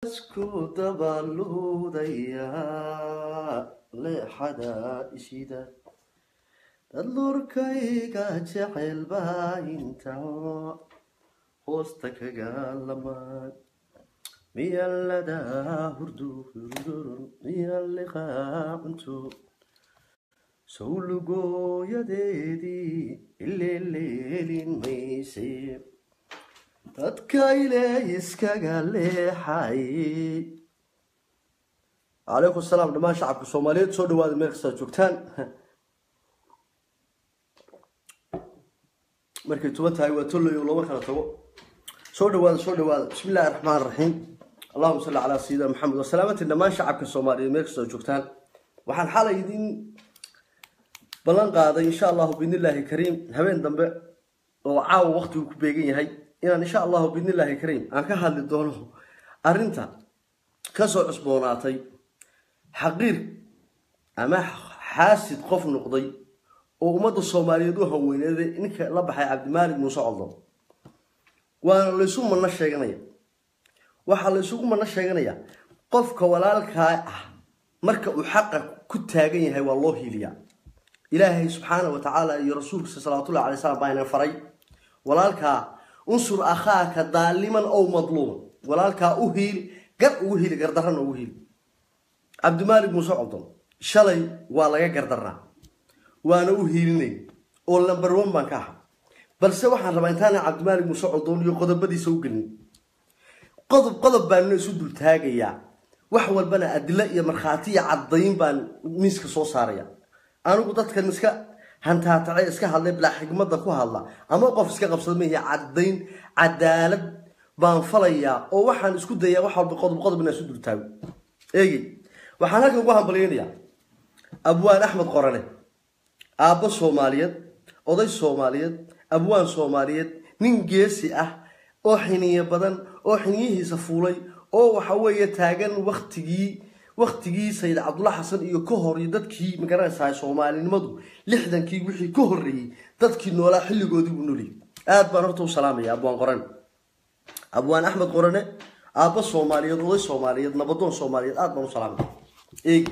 isku dabaluudayaa leexada ishida dad lurkayga jecel baa inta hoosta kaga lamaan miyallada hurdu hurdurun miyalliqaa cunto sawlugooyadeedii ileeleelin mayse dadka ile iskaga leexay calaykum salaam dhammaan shacabka soomaaliyeed soo dhawaada meel kastaa joogtaan markay tuban tahay waa tolloyo looma kala tago soo dhawaada soo dhawaada bismi illahi raxmaan raxiim allahuma salli calaa sayidina maxamed wasalaamatin dhammaan shacabka soomaaliyeed meel kastoo joogtaan waxaan xalay idin ballan qaaday insha allahu biidnillaahi kariim habeen dambe oo caawa waqtigu ku beegan yahay inaan insha allahu biidnillaahi kariim aan ka hadli doono arrinta kasoo cusboonaatay xaqiir ama xaasid qof noqday oo ummadda soomaaliyeed u haweyneeday ninka la baxay cabdimaalik muuse coldoon waana laysu manno sheeganaya waxaa laysugu manno sheeganaya qofka walaalkaa ah marka uu xaqa ku taagan yahay waa loo hiiliyaa ilaahay subxaana wa tacaala iyo rasuulkiisa salawaatullahi alay slam baa inan faray walaalkaa unsur akhaaka daaliman ow madluuman walaalkaa u hiili gar ugu hiili gardarrana ugu hiili cabdimaalik muuse coldoon shalay waa laga gardarnaa waana u hiilinay oo lamber one baan ka aha balse waxaan rabaa intaana cabdimaalik muuse coldoon iyo qodobadiisa u gelin qodob qodob baanuna isu dultaagayaa wax walbana adilo iyo markhaati iyo caddayn baan miiska soo saaraya anigu dadkan iska hantaatace iska hadlay bilaa xigmadda ku hadla ama qof iska qabsada mahi caddayn cadaalad baan falayaa oo waxaan isku dayaa wax walba qodob qodob inaan isu dultaago eegi waxaan halkan ugu hambalyaynayaa abwaan axmed qorane aabbo soomaaliyeed oday soomaaliyeed abwaan soomaaliyeed nin geesi ah oo xiniye badan oo xiniyihiisa fuulay oo waxa weeye taagan waktigii waktigii sayid cabdulla xasan iyo ka hor iyo dadkii magaranaysahay soomaalinimadu lixdankii wixii ka horreeyey dadkii noolaa xilligoodii buu nooliyay aad baan horta u salaamaya abwaan qorane abwaan axmed qorane aabbo soomaaliyeed oday soomaaliyeed nabadoon soomaaliyeed aad baan u salaamaya eegi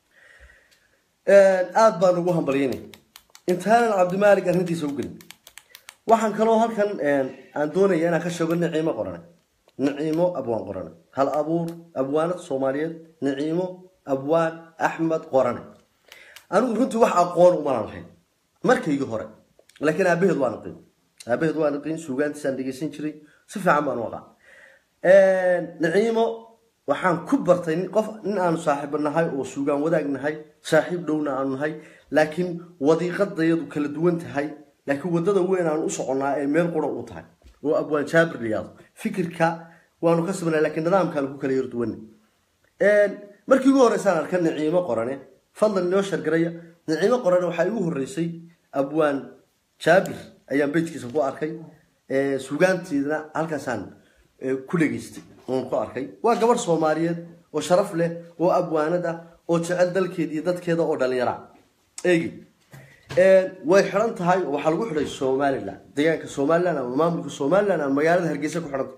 aada baan ugu hambalyaynay intaanan cabdimaalik arrintiisa u gelin waxaan kaloo halkan aan doonaya inaan ka sheego niciimo qorane niciimo abwaan qorane hal abuur abwaanad soomaaliyeed niciimo abwaan axmed qorane anigu runtii wax aqoon umanan lahayn markaygii hore laakiin aabaheed waan aqin aabaheed waan aqin suugaantiisaan dhegeysan jiray si fiican baan u aqaan niciimo waxaan ku bartay qof nin aanu saaxiibo nahay oo suugaan wadaag nahay saaxiib dhowna aanu nahay laakiin wadiiqadayadu kala duwan tahay laakiin wadada weyn aanu u soconnaa ee meel qura u tahay oo abwaan jaabir layaado fikirka waanu ka sabnaa laakiin nidaamkaanu ku kala yarduwan markii ugu horreysaan arka niciimo qorane fadlan inoo shargaraya niciimo qorane waxaa igu horreysay abwaan jaabir ayaan bejkiisa ku arkay suugaanteedna halkaasaan ku dhegeystay oon ku arkay waa gabar soomaaliyeed oo sharaf leh oo abwaanad ah oo jecel dalkeeda iyo dadkeeda oo dhalinyara eegi way xidhan tahay oo waxaa lagu xidhay somalilan deegaanka somalilan ama maamulka somalilan ama magaalada hargeysa ku xidhanta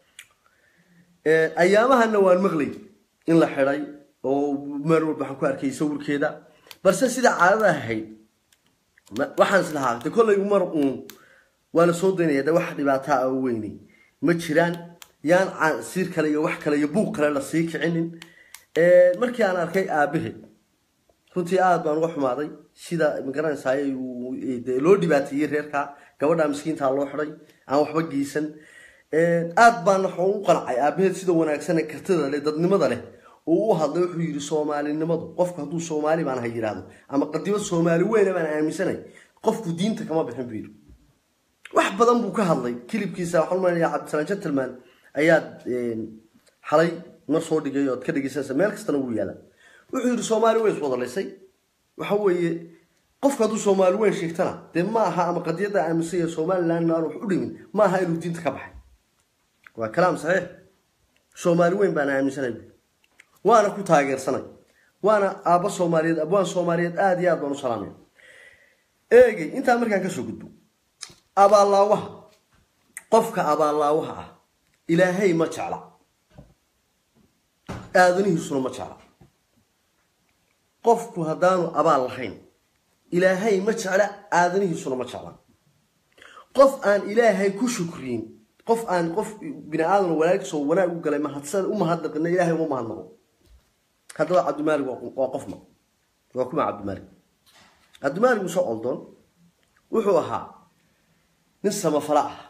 ayaamahana waan maqlay in la xidhay oo meel walba waxaan ku arkay sawirkeeda balse sida caadada ahayd waxaan is lahaa de kollay mar uun waa la soo daynaya de wax dhibaataa a weynay ma jiraan yaan siir kale iyo wax kale iyo buuq kale la sii kicinin markii aan arkay aabaheed runtii aada baan uga xumaaday sida magaranaysaay loo dhibaateeyey reerka gabadha miskiintaa loo xiday aan waxba geysan aada baan waxaan u qancay aabaheed sida wanaagsan ee kartida leh dadnimada leh uu u hadlay wuxuu yidhi soomaalinimadu qofku hadduu soomaali baan ha yidhaahdo ama qadimo soomaali weyna baan aaminsanay qofku diinta kama bixin buu yidhi wax badan buu ka hadlay kilibkiisa waxaan umaleynaya cabdisalaan gentleman ayaad xalay mar soo dhigay ood ka dhegeysanaysa meel kastana wuu yaala wuxuu yidhi soomaali weyn iswadalaysay waxa weeye qofku hadduu soomaali weyn sheegtana dee ma aha ama qadiyadda aaminsan yahay somalilandna aan wax u dhimin ma aha inuu diinta ka baxay waa kalaam saxiix soomaali weyn baan aaminsanay waana ku taageersanay waana aabbo soomaaliyeed abwaan soomaaliyeed aada iyo aad baan u salaamaya eegay intaa markaan kasoo gudbo abaallaawaha qofka abaallaawaha ah ilaahay ma jecla aadanihiisuna ma jecla qofku haddaanu abaal lahayn ilaahay ma jecla aadanihiisuna ma jecla qof aan ilaahay ku shukriyin qof aan qof bini aadan wanaagso wanaag u galay mahadsan u mahadnaqina ilaahay uma mahadnaqo haddaba cabdimaalig waa qofma waa kuma cabdimaalig cabdimaalig muuse coldoon wuxuu ahaa nin samafala ah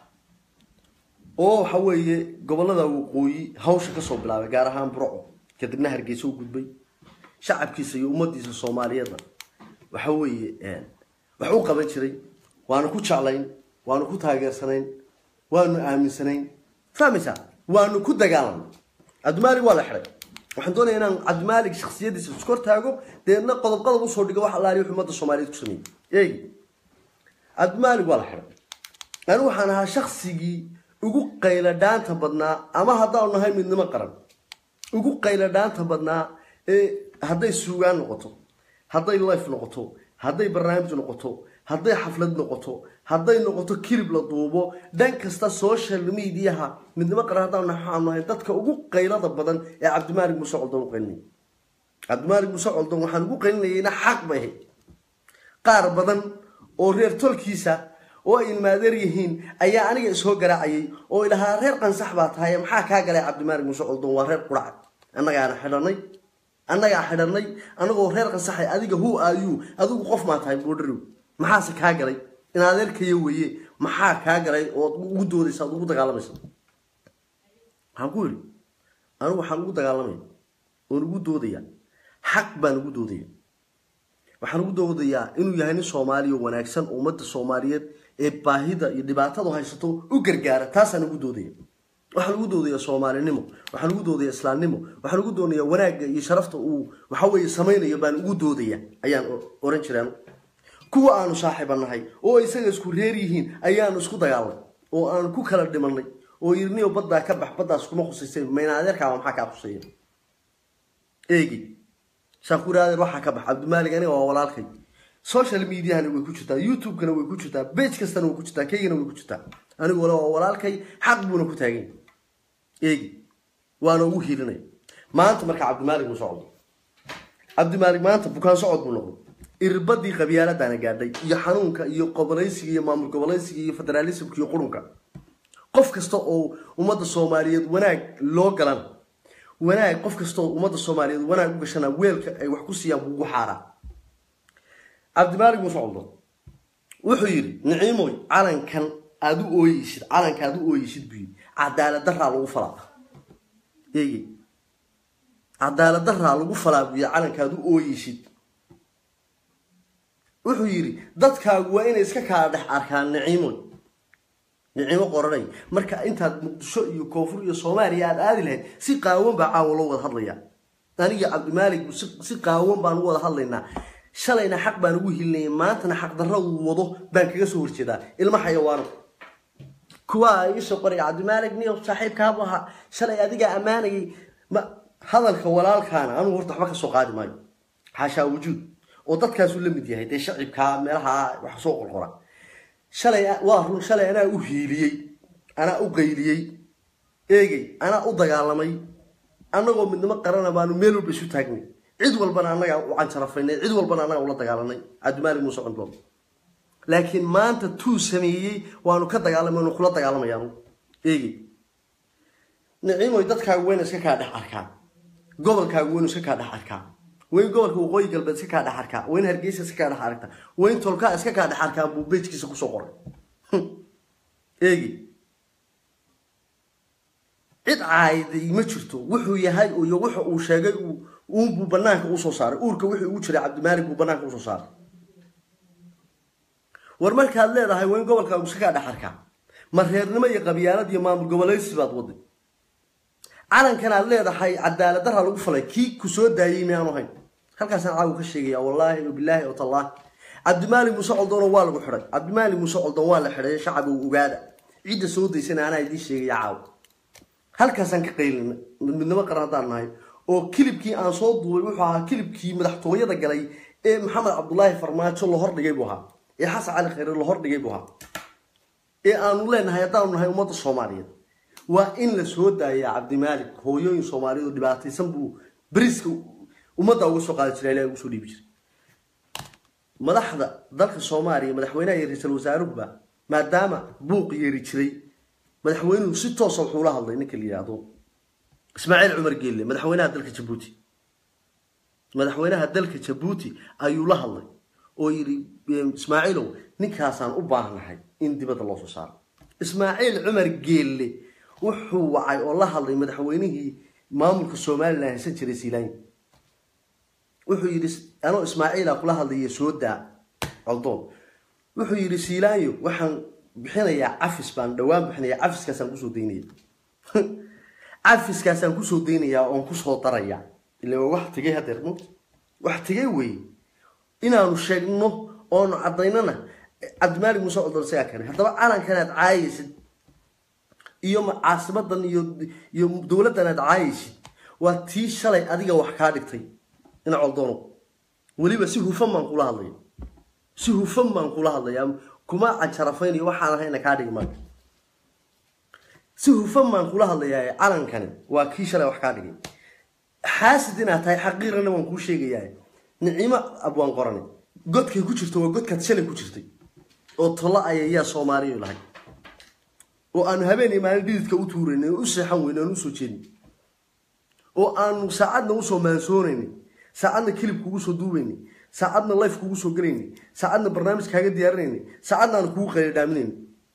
oo waxa weeye gobolada waqooyi hawsha kasoo bilaabay gaar ahaan burco kadibna hargeysa u gudbay shacabkiisa iyo ummadiisa soomaaliyeedna waxa weeye wax u qaban jiray waanu ku jeclayn waanu ku taageersanayn waanu aaminsanayn fahmaysaa waanu ku dagaalamnay cabdimaalig waa la xiday waxaan doonaya inaan cabdimaalig shaksiyadiisa iskor taago deedna qodob qodob usoo dhigo wax allaali wuxuu ummadda soomaaliyeed ku sameeyey eegi cabdimaalig waa la xiday anigu waxaan ahaa shaksigii ugu qayla dhaanta badnaa ama haddaanu nahay midnimo qaran ugu qayla dhaanta badnaa ee hadday suugaan noqoto hadday life noqoto hadday barnaamij noqoto hadday xaflad noqoto hadday noqoto kilib la duubo dhan kasta social mediaha midnimo qaran haddaan waxaanu nahay dadka ugu qaylada badan ee cabdimaalig muuse coldoon u qaylinaya cabdimaalig muuse coldoon waxaan ugu qaylinayayna xaq bay ahayd qaar badan oo reer tolkiisa oo ay ilmaadeer yihiin ayaa aniga isoo garaacayay oo ilahaa reer qansax baa tahay maxaa kaa galay cabdimaalig muuse coldoon waa reer qurac annagaana xidhanay annagaa xidhanay anagoo reer qansaxay adiga hu ayu adigu qof maa tahay boodharow maxaase kaa galay in adeerkaya weeye maxaa kaa galay ood ugu doodaysa ad ugu dagaalamaysa waxaan ku yidhi anigu waxaan ugu dagaalamaya oon ugu doodaya xaq baan ugu doodaya waxaan ugu doodayaa inuu yahay nin soomaaliya oo wanaagsan oo ummadda soomaaliyeed ee baahida iyo dhibaatadu haysato u gargaara taasaan ugu doodaya waxaan ugu doodayaa soomaalinimo waxaan ugu doodayaa islaamnimo waxaan ugu doonayaa wanaagga iyo sharafta uu waxa weeye samaynayo baan ugu doodaya ayaan oran jiraan kuwa aanu saaxiiba nahay oo isaga isku reer yihiin ayaanu isku dagaalnay oo aanu ku kala dhimanay oo yirniyo baddaa ka bax baddaas kuma khusaysa mayna adeerkaaba maxaa kaa khuseeya eegi shaakuri adeer waxaa ka bax cabdimaalig aniga waa walaalkay social mediahana way ku jirtaa youtube-kana way ku jirtaa bage kastana way ku jirtaa kaygana way ku jirtaa anigu wala waa walaalkay xaq buuna ku taagan eegi waana ugu hiilinaya maanta marka cabdimaalig mu socdo cabdimaalig maanta bukaan socod buu noqday irbadii qabyaaladaana gaadhay iyo xanuunka iyo qobolaysiga iyo maamul gobolaysiga iyo federaalismka iyo qurunka qof kasta oo ummadda soomaaliyeed wanaag loo galan wanaag qof kasta oo ummadda soomaaliyeed wanaag u gashana weelka ay wax ku siiyaan buu ugu xaaraa cabdimaalig muuse coldo wuxuu yidhi niciimoy calankan aada u ooyeysid calanka aada u ooyeysid buu yidhi cadaalad daraa lagu falaa eegi cadaalad daraa lagu falaa buu yidhi calanka aada u ooyeysid wuxuu yidhi dadkaagu waa inay iska kala dhex arkaan niciimoy niciimo qoranay marka intaad muqdisho iyo koonfur iyo soomaaliya aada aadi lahayd si qaawan baa caawa loo wada hadlayaa aniga cabdimaalig si qaawan baan u wada hadlaynaa shalayna xaq baan ugu hilinayay maantana xaqdarradu wado baan kaga soo horjeedaa ilma xayawaano kuwa iisoo qoraya cabdimaalig niyo saaxiibkaabu ahaa shalay adigaa ammaanayay ma hadalka walaalkaana anugu horta waxba ka soo qaadi maayo xaashaa wujuud oo dadkaasuu la mid yahay dee shacibkaa meelaha wax soo qorqora shalay waa run shalay anaa u hiiliyey anaa u qayliyey eegey anaa u dagaalamay annagoo midnimo qarana baanu meel walba isu taagnay cid walbana annagaa u canjarafaynay cid walbana annagaa ula dagaalanay cabdimaalig muuse codbool laakiin maanta tuu sameeyey waanu ka dagaalamay waanu kula dagaalamayaa eegey niciimoy dadkaagu wayna iska kaa dhex arkaan gobolkaagu waynu iska kaa dhex arkaa wayn gobolka waqooyi galbeed iska kaa dhex arkaa wayn hargeysa iska kaa dhex arkaa wayn tolkaa iska kaa dhex arkaa buu bejkiisa kusoo qoray eegi cid caayiday ma jirto wuxuu yahay iyo wuxa uu sheegay uunbuu banaanka usoo saaray uurka wixii ugu jiray cabdimaalig buu banaanka usoo saaray war markaad leedahay wayn gobolkaagu iska kaa dhex arkaa ma reernimo iyo qabyaalad iyo maamul gobolaysi baad waday calankan aad leedahay cadaalad daraa lagu falay kii ku soo daayey miyaanu hayn halkaasaan caawa ka sheegaya wallaahi wabilaahi watallaahi cabdimaalig muuse coldoona waa lagu xidhay cabdimaalig muuse coldoon waa la xidhay shacabuu ogaada cidda soo daysana anaa idiin sheegaya caawa halkaasaan ka qaylina midnimo qaran haddaan nahay oo kilibkii aan soo duubay wuxuu ahaa kilibkii madaxtooyada galay ee maxamed cabdulaahi farmaajo la hordhigay buu ahaa ee xasan cali khayre la hordhigay buu ahaa ee aanu leenahay haddaanu nahay ummadda soomaaliyeed waa in la soo daaya cabdimaalik hooyooyin soomaaliyeed oo dhibaataysan buu beriska ummadda uga soo qaadi jiray ilahay ugu soo dhiibi jiray madaxda dalka soomaaliya madaxweynaha iyo ra-iisul wasaaruhuba maadaama buuq yeeri jiray madaxweynuhu si toosa wuxuu la hadlay ninka la yidhaahdo ismaaciil cumar geelle madaxweynaha dalka jabuuti madaxweynaha dalka jabuuti ayuu la hadlay oo yidhi ismaaciilow ninkaasaan u baahnahay in dibadda loo soo saaro ismaaciil cumar geelle wuxuu wacay oo la hadlay madaxweynihii maamulka somalilan haysan jiray siilaanya wuxuu yidhi anoo ismaaciila kula hadlaya soo daa coldoon wuxuu yidhi siilaanyo waxaan bixinayaa cafis baan dhowaan bixinaya cafiskaasaan kusoo daynaya cafiskaasaan kusoo daynayaa oon kusoo daraya ila waa wax tegay hadeer mo wax tegay weeye inaanu sheegno oonu cadaynana cabdimaalik muuse coldoon isagaa keenay haddaba calankan aad caayaysid iyo caasimadan iyo iyo dowladdan aad caayaysid waa tii shalay adiga wax kaa dhigtay ina coldoono weliba si hufan baan kula hadlaya si hufan baan kula hadlaya kuma cajarafaynayo waxaan ahayna kaa dhigi maayo si hufan baan kula hadlayaa calankani waa kii shalay wax kaa dhigay xaasid inaad tahay xaqiirana waan kuu sheegayaa nicimo abwaan qorane godkay ku jirto waa godkaad shalay ku jirtay oo tolo ayayaa soomaaliya lahay oo aanu habeen iyo maalin dhididka u tuuraynay oo u seexan weyne aan usoo jeedin oo aanu saacadna usoo maansoonaynay saacadna kilib kugu soo duubaynay saacadna life kugu soo gelaynay saacadna barnaamij kaaga diyaarinaynay saacadna aanu kugu qayladhaaminaynay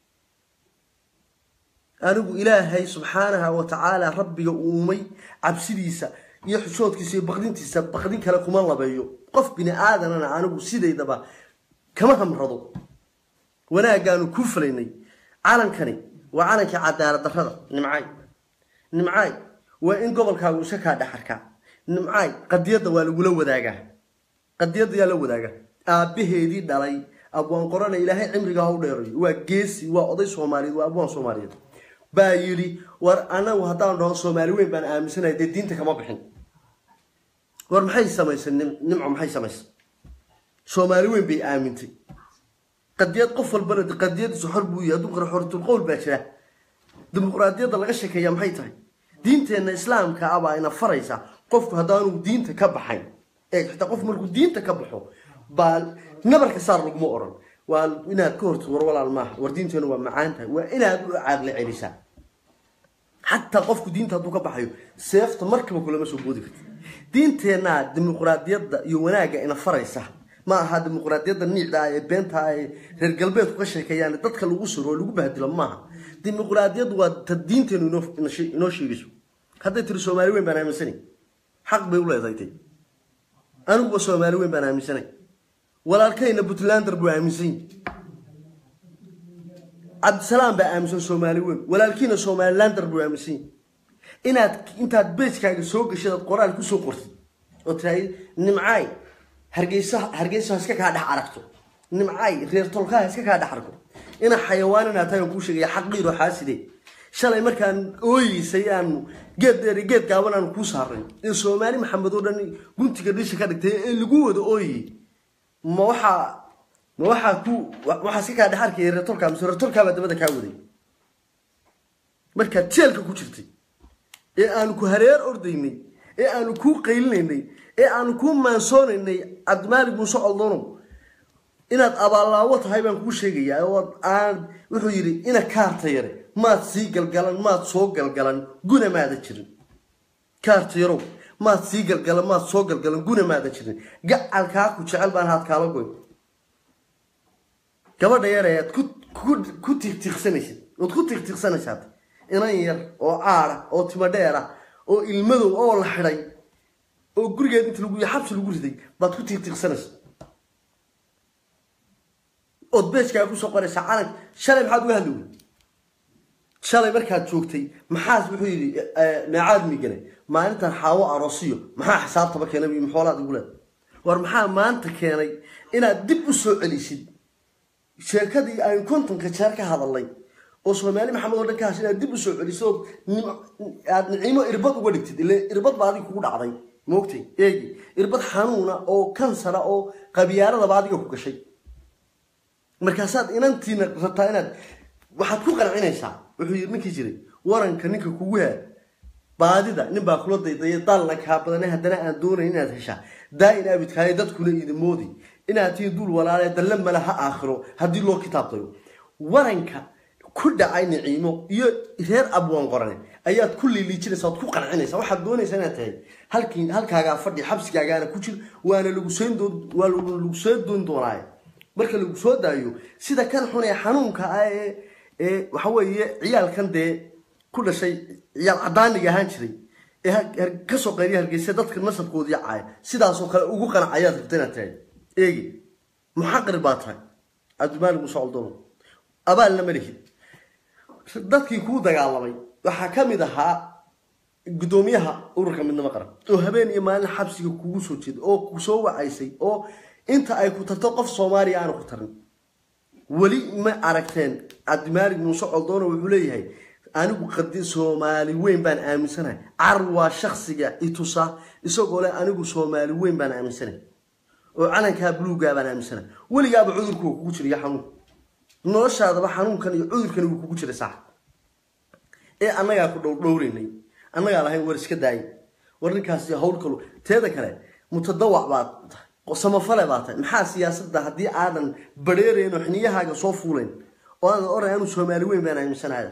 anigu ilaahay subxaanaha wa tacaala rabbiga uumay cabsidiisa iyo xushoodkiisa iyo baqdintiisa baqdin kale kuma labeeyo qof bini aadanana anigu sidaydaba kama hamrado wanaagaanu ku falaynay calankani waa calankii cadaalad darrada nimcaay nimcaay waa in gobolkaagu iska kaa dhexarkaa nimcaay qadiyadda waa lagula wadaagaa qadiyadda yaa la wadaagaa aabbaheedii dhalay abwaan qorana ilaahay cimriga ha u dheerayo waa geesi waa oday soomaaliyeed waa abwaan soomaaliyeed baa yidhi war anagu haddaan dhaho soomaali weyn baan aaminsanaya dee diinta kama bixin war maxay samaysay nimco maxay samaysay soomaali weyn bay aamintay qadiyad qof walbana qadiyadiisu xor buu yahay hadduu qara xortulqowl baa jira dimuqraadiyadda laga sheekeeya maxay tahay diinteenna islaamka ah baa ina faraysa qofku haddaanu diinta ka baxayn ee xitaa qof markuu diinta ka baxo baa nabarka saar laguma oran waa inaad ka hortid war walaal maaha war diinteenu waa macaan tahay waa inaad u caaqli celisaa xataa qofku diinta hadduu ka baxayo seefta markaba kulama soo boodi karti diinteennaa dimuqraadiyadda iyo wanaagga ina faraysa ma aha dimuqraadiyadda niicda ah ee beenta ah ee reer galbeedku ka sheekeeyaan dadka lagu siro oo lagu bahdilo maaha dimuqraadiyaddu waa ta diinteenu inoo sheegayso hadday tiri soomaali weyn baan aaminsanay xaq bay u leedahay tay aniguba soomaali weyn baan aaminsanay walaalkayna puntlander buu aaminsan yahi cabdisalaam baa aaminsan soomaali weyn walaalkiina somalilander buu aaminsan yahi inaad intaad beejkaaga soo gashid aad qoraal kusoo qortid oo tiraahid nimcaay hargeysa hargeysa iska kaa dhex aragto nimcaay reer tolkaha iska kaa dhex arko ina xayawaan inaad tahay aan kuu sheegaya xaqiiro xaaside shalay markaan ooyeysay aanu geed dheer iyo geed gaaban aanu kuu saaray ee soomaali maxamed oo dhan guntiga dhisha ka dhigtay ee lagu wada ooyey ma waxaa ma waxaa ku waxaa iska kaa dhex arkaya reer tolkaa mise reer tolkaa baa dabada kaa waday markaad jeelka ku jirtay ee aanu ku hareer ordaynay ee aanu kuu qaylinaynay ee aanu kuu maansoonaynay cabdimaalig muuse coldonow inaad abaallaawo tahay baan kuu sheegayaa oo aan wuxuu yidhi ina kaarta yare maad sii galgalan maad soo galgalan guna maada jirin kaarta yarow maad sii galgalan maad soo galgalan guna maada jirin gacalkaa ku jecel baan haad kaala goy gabadha yar ayaad ku ku tiiqtiiqsanaysid ood ku tiiqtiiqsanaysaad inan yar oo caada oo timo dheer ah oo ilmadow oo la xidhay oo gurigeed inta lagu xabsi lagu riday baad ku tiiqtiiqsanaysa ood beejkaa kusoo qoraysaa calank shalay maxaad uga hadli wey shalay markaad joogtay maxaas wuxuu yidhi meecaad migane maalintan xaawo aroosiyo maxaa xisaabtaba keenay iyo maxoolaad igu leed war maxaa maanta keenay inaad dib u soo celisid sheekadii aynu kontonka jeer ka hadalnay oo soomaali maxamed oo dhan ka hasha inaad dib u soo celiso ood aad nicimo irbad uga dhigtid ile irbad baa adiga kugu dhacday moogtay eegi irbad xanuuna oo kansara oo qabyaaladaba adiga ku gashay markaasaad inantiina rabtaa inaad waxaad ku qancinaysaa wuxuu yidhi ninkii jiray waranka ninka kugu haa baadida nin baa kula daydaya daalna kaa badane haddana aan doonayn inaad heshaa daa-in abidkaayo dadkuna idin moodi inaad tihiin dul walaale dalle male ha aakhiro haddii loo kitaabtayo waranka ku dhacay niciimo iyo reer abwaan qorane ayaad ku liiliijinaysa oad ku qancinaysa waxaad doonaysaa inaad tahay halkii halkaagaa fadhi xabsigaagaana ku jir waana lagu seen doon waa lagu soo doon doonaaye marka lagu soo daayo sida kan xun ee xanuunka ah ee ee waxa weeye ciyaalkan dee ku dhashay ciyaal cadaaniga ahaan jiray ee kasoo qayriya hargeysa dadka nasabkoodii caaya sidaasoo kale ugu qanacayaad rabta inaad tahay eegi muxaqir baa tahay cabdimaalig muuse coldono abaalna ma lihid dadkii kuu dagaalamay waxaa ka mid ahaa guddoomiyaha ururka midnimo qaran oo habeen iyo maalin xabsiga kugu soo jeeda oo ku soo wacaysay oo inta ay ku tarto qof soomaaliya aanu ku tarin weli ma aragteen cabdimaalig muuse coldono wuxuu leeyahay anigu qadi soomaali weyn baan aaminsanahay car waa shaksiga itusa isagoo leh anigu soomaali weyn baan aaminsanahay oo calankaa buluugaa baan aaminsanahay weligaaba cudurku waa kugu jiraya xanuun noloshaadaba xanuunkan iyo cudurkan wuu kugu jiray sax ee annagaa ku dhowdhowraynay annagaa lahayn war iska daayay war ninkaasi hawl kalu teeda kale mutadawac baad tahay samafale baa tahay maxaa siyaasadda haddii aadan badheerayn oo xiniyahaaga soo fuulayn oo aadan oran anu soomaali weyn baan aaminsanahay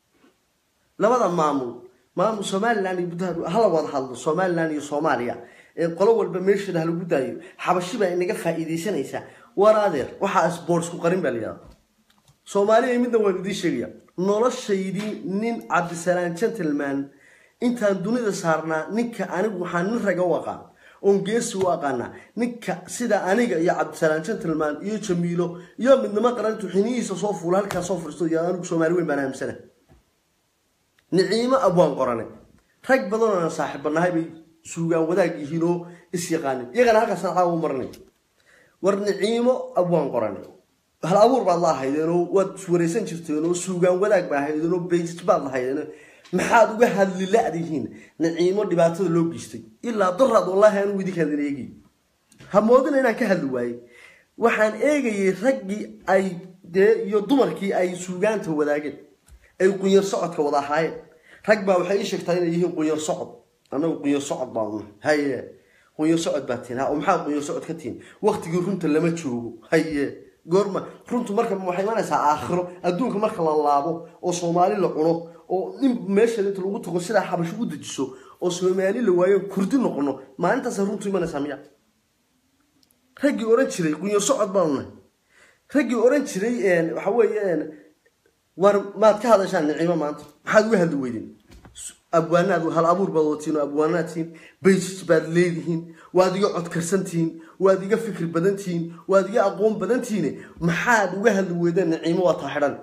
labada maamul maamul somalilan iyo buntland hala wada hadlo somalilan iyo soomaaliya ee qolo walba meesheeda halagu daayo xabashi baa inaga faa'iidaysanaysaa war adeer waxaa sports ku qarin baa la yidhahda soomaaliya midna waan idiin sheegaya noloshaydii nin cabdisalaan gentleman intaan dunida saarnaa ninka anigu waxaa nin raga u aqaan oon geesi u aqaanaa ninka sida aniga iyo cabdisalaan gentleman iyo jamiilo iyo midnimo qarantu xinihiisa soo fuula halkaa soo furisto iyo anigu soomaali weyn baan aamsana niciimo abwaan qorane rag badan oo aan saaxiibanahay bay suugaan wadaag yihiin oo is yaqaanin iyagana halkaasaan caawa u maranay war niciimo abwaan qorane hal abuur baad la ahaydeen oo waad iswaraysan jirteen oo suugaan wadaag ba ahaydeen oo baysij baad lahaydeen maxaad uga hadli la-dihiin niciimo dhibaatada loo geystay ilaa daraad wallaahi anugu idinka hadin eegay ha moodina inaan ka hadli waayey waxaan eegayay raggii ay dee iyo dumarkii ay suugaanta wadaageen ay qunyar socodka wada ahaayeen rag baa waxay ii sheegtaa inay yihiin qunyar socod annagu qunyar socod baanu haye qunyar socod baa tihin ha maxaa qunyar socod ka tihin waqtigii runta lama joogo haye goorma runtu marka waxay imanaysaa aakhiro adduunka marka la laabo oo soomaali la cuno oo nin meesheeda inta lagu tago sidaa xabasho u dejiso oo soomaali la waayo kurdi noqono maalintaasa runtu imanaysaa miya raggii oran jiray qunyar socod baanu nahay raggii oran jiray waxa weeye war maad ka hadashaan niciimo maanta maxaad uga hadli weydeen abwaanaad hal abuur baad watiin oo abwaanaad tihiin baysij baad leedihiin waad iga codkarsan tihiin waad iga fikri badan tihiin waad iga aqoon badan tihiine maxaad uga hadli weydeen niciimo waa taa xidhan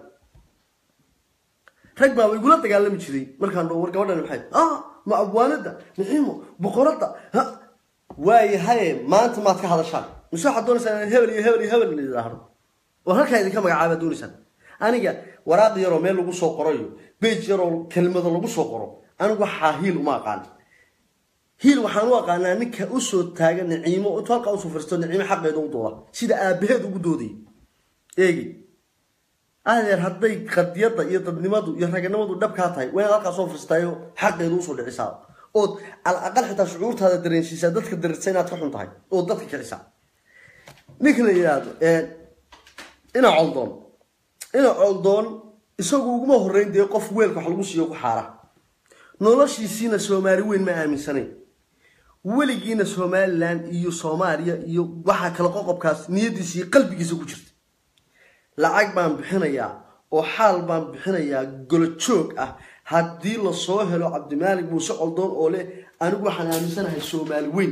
rag baa igula dagaalami jiray markaan dho war gabadhan maxay ah ma abwaanada niciimo boqoradda ha waayahaye maanta maad ka hadashaan mise waxaad doonaysaa in hebel iyo hebel iyo hebel idhaahdo war halkaa idinka magacaabaad doonaysaan aniga waraaq yaroo meel lagu soo qorayo bej yaroo kelmado lagu soo qoro anigu waxaa hiil uma aqaan hiil waxaan u aqaanaa ninka usoo taaga niciimo intuu halkaa usoo fariisto niciimo xaqeeda u dooda sida aabaheed ugu doodayay eegi adeer hadday qadiyadda iyo dadnimadu iyo raganimadu dhabkaa tahay waa inaad halkaa soo fariistaayo xaqeeda usoo dhicisaa ood al aqal xitaa shucuurtaada dareensiisaa dadka dareersa inaad ka xun tahay ood dadka kicisaa ninka la yidhaahdo ina coldoon ina coldoon isagu uguma horreyn dee qof weelka wax lagu siiyo ku xaara noloshiisiina soomaali weyn ma aaminsanayn weligiina somalilan iyo soomaaliya iyo waxaa kale qoqobkaas niyadiisa iyo qalbigiisa ku jirta lacag baan bixinayaa oo xaal baan bixinayaa golojoog ah haddii lasoo helo cabdimaalig muuse coldoon oo leh anigu waxaan aaminsanahay soomaali weyn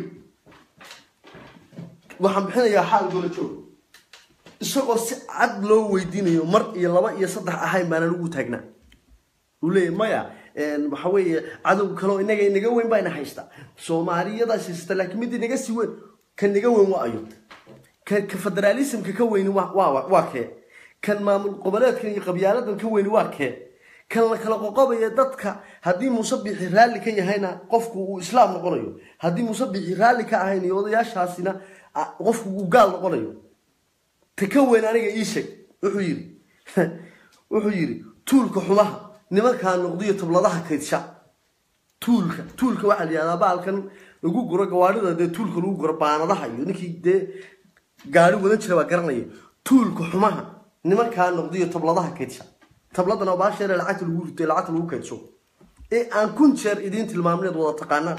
waxaan bixinayaa xaal golojoog isagoo si cad loo weydiinayo mar iyo laba iyo saddex ahayn baanan ugu taagnaa uu leeyahy maya waxa weeye cadow kaleo inaga inaga weyn baa ina haysta soomaaliyadaas haysta laakiin mid inaga sii weyn ka naga weyn waa ayo ka ka federaalismka ka weyni waa waa waa kee kan maamul goboleedkan iyo qabyaaladan ka weyni waa kee kan la kala qoqobaya dadka haddii muuse bixi raalli ka yahayna qofku uu islaam noqonayo haddii muuse bixi raalli ka ahayn iyo odayaashaasina qofku uu gaal noqonayo ta ka weyn aniga ii sheeg wuxuu yidhi wuxuu yidhi tuulka xumaha nimankaa noqdiyo tabladaha kaydsha tuulka tuulka waxaa la yihahdaa baalkan lagu guro gawaarida dee tuulka lagu guro baanadaha iyo ninkii dee gaari wadan jira baa garanaya tuulka xumaha nimankaa noqdiyo tabladaha kaydsha tabladana baasheere lacagta lagu rito lacagta lagu kaydso ee aan kun jeer idiin tilmaamneed wada taqaanaan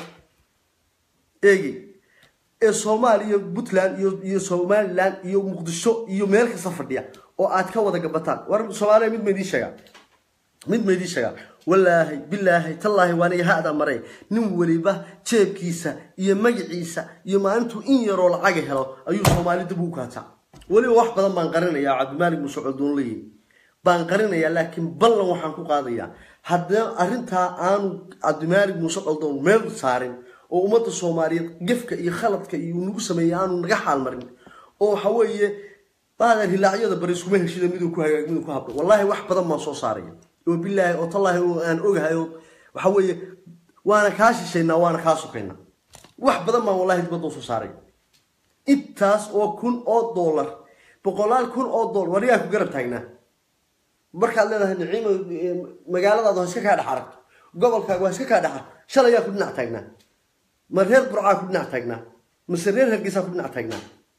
eegi ee soomaaliya puntland iyo iyo somaliland iyo muqdisho iyo meel kasta fadhiya oo aad ka wada gabataan war soomaaliya mid ma idiin sheegaa mid ma idiin sheegaa walaahi bilaahi tallaahi waaniga ha-da maray nin weliba jeebkiisa iyo magaciisa iyo maalintuu in yaroo lacaga helo ayuu soomaali dib ugu kaataa weliba wax badan baan qarinayaa cabdimaalig muuse coldoonleyi baan qarinayaa laakiin ballan waxaan ku qaadayaa haddii arrintaa aanu cabdimaalig muuse coldoon meel saarin oo ummadda soomaaliyeed gefka iyo khaladka iyo nagu sameeyey aanu naga xaalmarin oo waxa weeye baadan hilaacyada bari iskuma heshida miduu ku hagaag miduu ku hablo wallaahi wax badan baan soo saaraya oo bilaahi oo tallaahi oo aan ogahay oo waxa weeye waana kaa shishaynaa waana kaa sokaynaa wax badan baan wallahi dibadda soo saaraya intaas oo kun oo dollar boqolaal kun oo dollar wariyaa ku garab taagnaa markaad leedahay niciimo magaaladaada ha iska kaa dhex aragto gobolkaaga ha iska kaa dhex aragto shalayaa ku dhinac taagnaa ma reer burcaa ku dhinac taagnaa mase reer hargeysaa ku dhinac taagnaa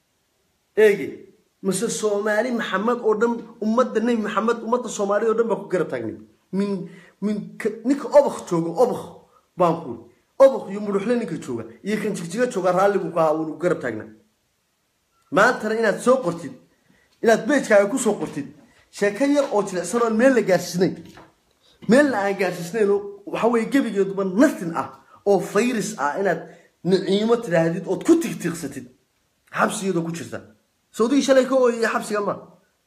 eegi mase soomaali maxamed oo dhan ummadda nebi maxamed ummadda soomaaliya oo dhan baa ku garab taagnay min min ninka obak jooga obak baan ku obak iyo muruxle ninka jooga iyo kan jigjiga jooga raalli buu ku ahaa wuu garab taagnaa maantana inaad soo qortid inaad beejkaaga ku soo qortid sheeko yar oo jilicsan oon meel la gaarsiisnayn meelna aan gaarsiisnayn oo waxa weeye gebigeeduba natin ah oo fayris ah inaad niciimo tidhaahdid ood ku tigtiiqsatid xabsigeedoo ku jirta sawdigii shalay ka ooyaya xabsiga ma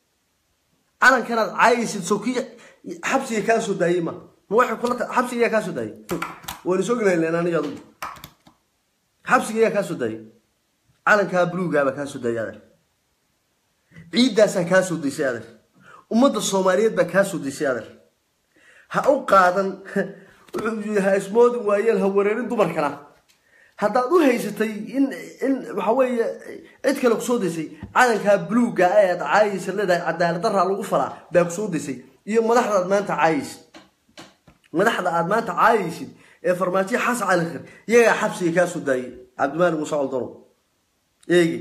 calankanaad caayaysid sow kii xabsiga kaa soo daayey ma ma waxay kula ta xabsiga yaa kaa soo daayey waynu soo gelayn aniga adugu xabsiga yaa kaa soo daayey calankaa buluugaabaa kaa soo daayay adeer ciiddaasaa kaa soo daysay adeer ummadda soomaaliyeed baa kaa soo daysay adeer ha u qaadan wuxuu ha ismoodin waayeel ha wareerin dumarkana haddaad u haysatay in in waxa weeye cid kale kusoo daysay calankaa buluugga ee aad caayaysa leedahay cadaalad daraa lagu falaa baa kusoo daysay iyo madaxda aad maanta caayaysid madaxda aad maanta caayaysid ee farmaajiya xasan cali khir iyagaa xabsiga kaa soo daayay cabdimaalik muuse coldono eegi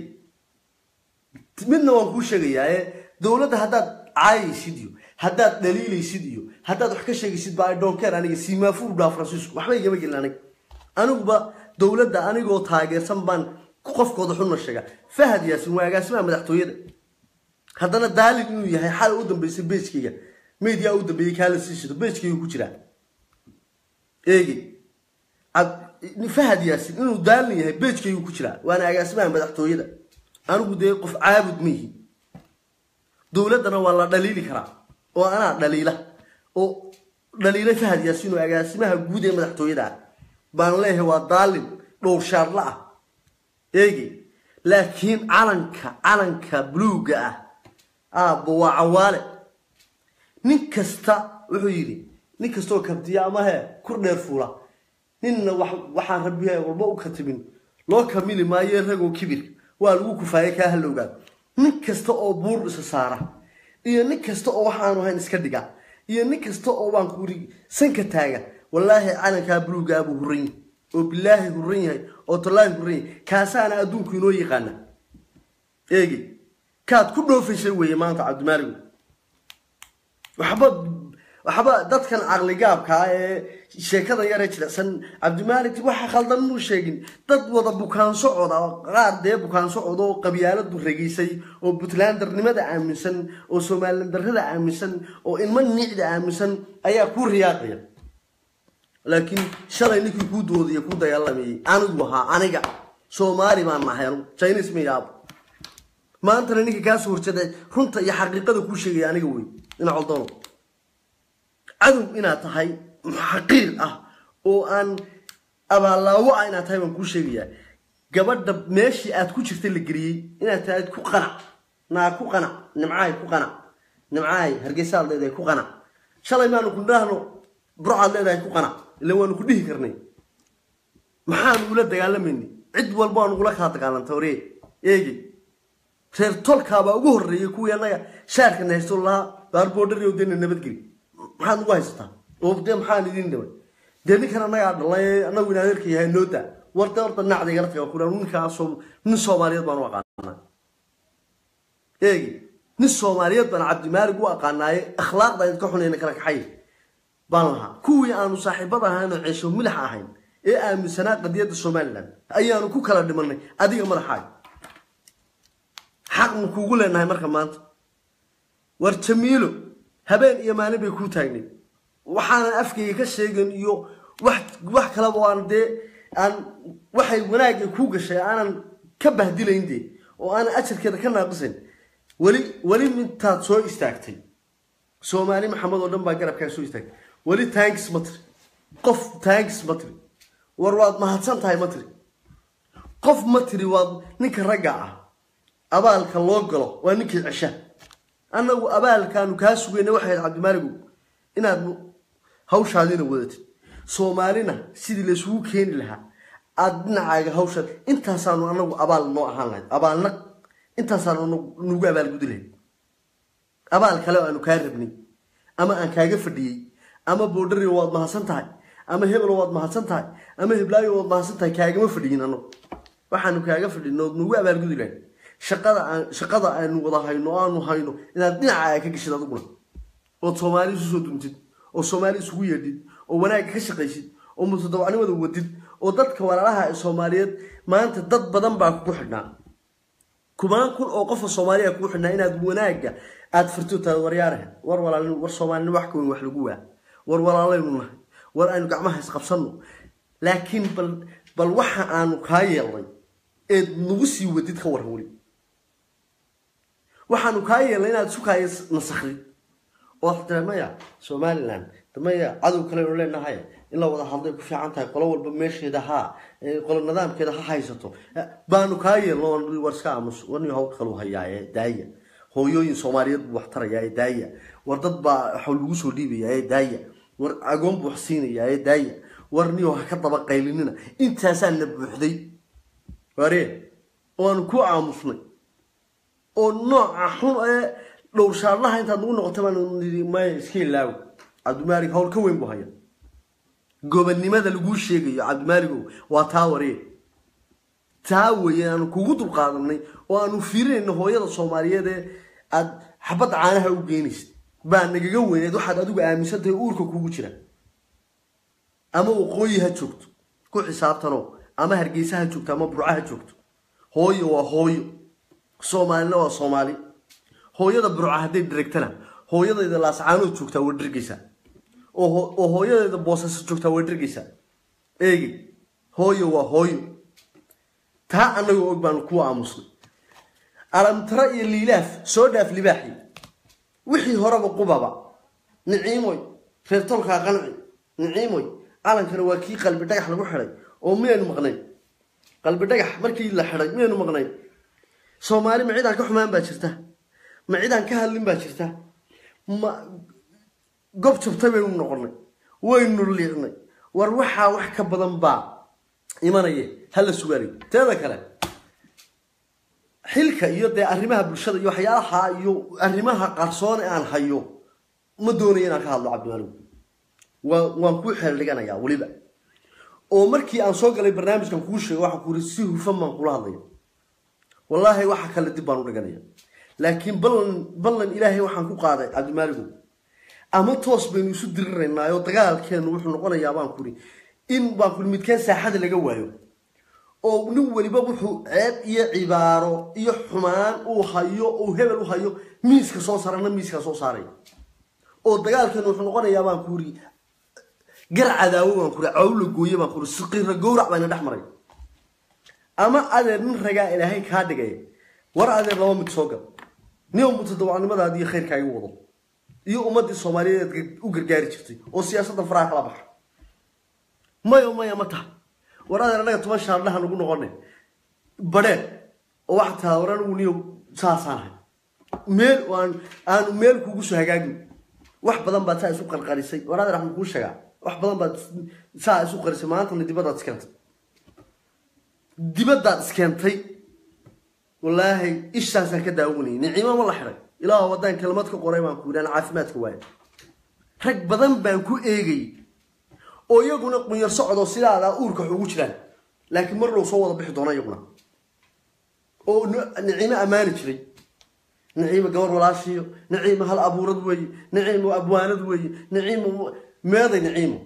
midna waan kuu sheegayaa ee dowladda haddaad caayaysid iyo haddaad dhaliilaysid iyo haddaad wax ka sheegaysid ba idhonkeer aniga simaafuur baa faransiisku waxba igama gelin aniga aniguba dowladda anigoo taageersan baan qofkooda xunna sheega fahad yaasin waa agaasimaha madaxtooyada haddana daalin inuu yahay xal u dambeysay beejkayga media u dambeeyey kaala sii shido beejkayga ku jiraa eegi fahad yaasin inuu daalin yahay beejkaygu ku jiraa waana agaasimaha madaxtooyada anigu dee qof caabud ma yihi dowladdana waa la dhaliili karaa oo anaa dhaliila oo dhaliila fahad yaasin oo agaasimaha guud ee madaxtooyada ah baan leeyahay waa daalin dhowrshaarla ah eegi laakiin calanka calanka buluugga ah aabbo waa cawaale nin kasta wuxuu yidhi nin kastaoo kabdiya ama he kur dheer fuula ninna waxaan rabbiha walba u katibin loo kamili maayo ragoo kibir waa lagu kufaaya kaa halowgaan nin kasta oo buur isa saara iyo nin kasta oo waxaanu ahayn iska dhiga iyo nin kasta oo baan kuuri sanka taaga wallaahi calankaa buluuggaa buu huran yahay oo bilaahi huran yahay oo tallaahi huran yahay kaasaana adduunku inoo yaqaana eegi kaad ku dhoofaysay weeye maanta cabdimaaligu waxba waxba dadkan caqligaabkaa ee sheekada yaree jilicsan cabdimaalik waxa khaldan muu sheegin dad wada bukaan socod ah qaar dee bukaan socod oo qabyaaladu regaysay oo puntlandarnimada aaminsan oo somalilandarrada aaminsan oo ilmo nicda aaminsan ayaa ku riyaaqaya laakiin shalay ninkii kuu doodaya ku dagaalamayay anigu ahaa aniga soomaali baan nahay anu chinis ma yaabo maantana ninka kaasoo horjeeday runta iyo xaqiiqada kuu sheegaya aniga wey ina coldono cadow inaad tahay xaqiir ah oo aan abaallaawo ah inaad tahay baan kuu sheegayaa gabadha meeshii aad ku jirtay la geliyey inaad tahay ku qanac naa ku qanac nimcahay ku qanac nimcahay hargeysaad leedahay ku qanac shalay maanu ku dhahno burcaad leedahay ku qanac ila waanu ku dhihi karnay maxaanu ula dagaalamayni cid walba waanu ula kaa dagaalanta hore eegi reer tolkaabaa ugu horreeyay kuwii annaga shaarkana haysto lahaa baarboodhari dena nabadgeli maxaad ugu haysataa oo dee maxaan idin dhimay dee ninkan annagaa dhalay annagu in adeerka yahay nooda warta horta nacda igala taga kuran ninkaasoo nin soomaaliyeed baan u aqaanaa eegi nin soomaaliyeed baan cabdimaalig u aqaanaaye akhlaaqda idinka xunayna kala kaxay baan lahaa kuwii aanu saaxiibada ahaynoo ceesho milax ahayn ee aaminsanaa qadiyadda somalilan ayaanu ku kala dhimanay adiga madaxaaga xaqnu kuugu leenahay marka maanta war jamiilo habeen iyo maalin bay kuu taagnay waxaanan afkayga ka sheegin iyo wax wax kaleba aan dee aan waxay wanaagga kuu gashay aanan ka bahdilayn dee oo aanan ajarkeeda ka naaqisayn weli weli mintaad soo istaagtay soomaali maxamed oo dhan baa garabkaa soo istaagtay weli tanks ma tiri qof tanks ma tiri war waad mahadsan tahay ma tiri qof ma tiri waad ninka ragga ah abaalka loo galo waa ninkii cesha annagu abaalkaanu kaa sugayna waxay ahayd cabdimaaligow inaad hawshaadina wadatid soomaalina sidii laysugu keeni lahaa aada dhinacaaga hawshaad intaasaanu anagu abaal noo ahaan lahayd abaalna intaasaanu nagu abaalgudi lahayd abaal kale oo aanu kaa rabnay ama aan kaaga fadhiyey ama boodhario waad mahadsan tahay ama hebelo waad mahadsan tahay ama heblaayo waad mahadsan tahay kaagama fadhiyin anagu waxaanu kaaga fadhin ood nagu abaalgudi lahayd shaqada aan shaqada aanu wada hayno o aanu hayno inaad dhinacaaga ka geshid adiguna ood soomaali isu soo duntid oo soomaali isugu yeedhid oo wanaagga ka shaqaysid oo mutadawacnimada wadid oo dadka walaalaha ee soomaaliyeed maanta dad badan baa kugu xidhnaa kumaan kun oo qofa soomaaliya kugu xidhnaa inaad wanaagga aada firto tahay waryaarahe war walaalin war soomaalina wax ka weyn wax lagu waa war walaalaynu nahay war aynu gacmaha isqabsanno laakiin bal bal waxa aanu kaa yeelnay eed nagu sii wadid ka waran weli waxaanu kaa yeelnay inaad isu kaaya nasakrid oo tira maya somalilan maya cadow kalenu leenahay in la wada hadlay ku fiican tahay qolo walba meesheeda ha qolo nidaamkeeda ha haysato baanu kaa yeelno war iska aamus warni hawl kalu hayaaye daaya hooyooyin soomaaliyeed buu wax tarayaaye daaya war dad baa waxa lagu soo dhiibayaaye daaya war agoon buu wax siinayaaye daaya war niyo ha ka daba qaylinina intaasaa na buuxday waree oanu ku aamusnay oo nooca xun ee dhowrshaadlaha intaad nagu noqotay baan nidhi maya iska ilaawo cabdimaalig hawl ka weyn buu haya gobannimada laguu sheegayo cabdimaaligow waa taa waree taa weeye aanu kugu dulqaadanay oo aanu fiirinayno hooyada soomaaliyeed ee aada xabadda caanaha u geynaysid baa nagaga weyneed waxaad adigu aaminsan tahay uurka kugu jira ama waqooyi ha joogto ku xisaabtanoo ama hargeysa ha joogto ama burca ha joogto hooyo waa hooyo soomaalina waa soomaali hooyada burca hadday dheregtana hooyadayda laascaanood joogtaa waa dhergeysaa oo hooyadeeda boosasa joogtaa waa dhergeysaa eegi hooyo waa hooyo taa annagoo og baanu kuwa aamusnay alamtara iyo liilaaf soo dhaaf libaaxi wixii horeba qubaba niciimoy reer tolkaa qanci niciimoy calankana waa kii qalbi dhagax lagu xidhay oo miyaynu maqnayn qalbi dhagax markii la xidhay miyaynu maqnayn soomaali ma cidaan ka xumaan baa jirta ma cidaan ka hadlin baa jirta ma gob jabtay baynu noqonay waynu liicnay war waxaa wax ka badan baa imanaya hala sugaanayo teeda kale xilka iyo dee arrimaha bulshada iyo waxyaalaha iyo arrimaha qarsoon ee aan hayo ma doonayo inaan ka hadlo cabdimaaligu waa waan kuu xeel dhiganayaa weliba oo markii aan soo galay barnaamijkan kuu sheegay waxaan ku yiri si hufan baan kula hadlaya wallaahi waxa kale dib baan u dhiganaya laakiin ballan ballan ilaahay waxaan ku qaaday cabdimaaligu ama toos baynu isu diriraynaa oo dagaalkeenu wuxuu noqonayaa baan kuri in baan kuri midkeen saaxada laga waayo oo nin weliba wuxuu ceeb iyo cibaaro iyo xumaan uu hayo uu hebel u hayo miiska soo saarana miiskaa soo saaraya oo dagaalkeenu wuxuu noqonayaa baan kuri gar cadaawo baan kuri cawla gooye baan kuri siqiira gowrac bayna dhex maray ama adeer nin ragaa ilaahay kaa dhigaya war adeer laba mid soo gal nin mutadawacnimadaadi iyo khayrkaaga wado iyo ummadii soomaaliyeed u gargaari jirtay oo siyaasadda faraha kala baxa mayo maya ma taha war adeer annaga toban shaardhaha nagu noqonay badheer oo waxaa tahaa war anigu niyo saasaan ahay meel aan aanu meel kugu soo hagaagin wax badan baad saa isu qarqarisay war adeer waxaan kuu sheegaa wax badan baad saa isu qarisay maantana dibadaad iskeentay dibadaad iskeentay wallaahi ishaasaan ka daawanayay nicimo ma la xidhay ilaah waddaan kelmad ka qoray baan ku yidhi aan caafimaadka waaya rag badan baan ku eegay oo iyaguna qunyar socdo sidaadaa uurka wax ugu jiraan laakiin mar dhow soo wada bixi doona iyaguna oo niciimo ammaani jiray niciimo gabar walaashiyo niciimo hal abuurad weeye niciimo abwaanad weeye niciimo meeday niciimo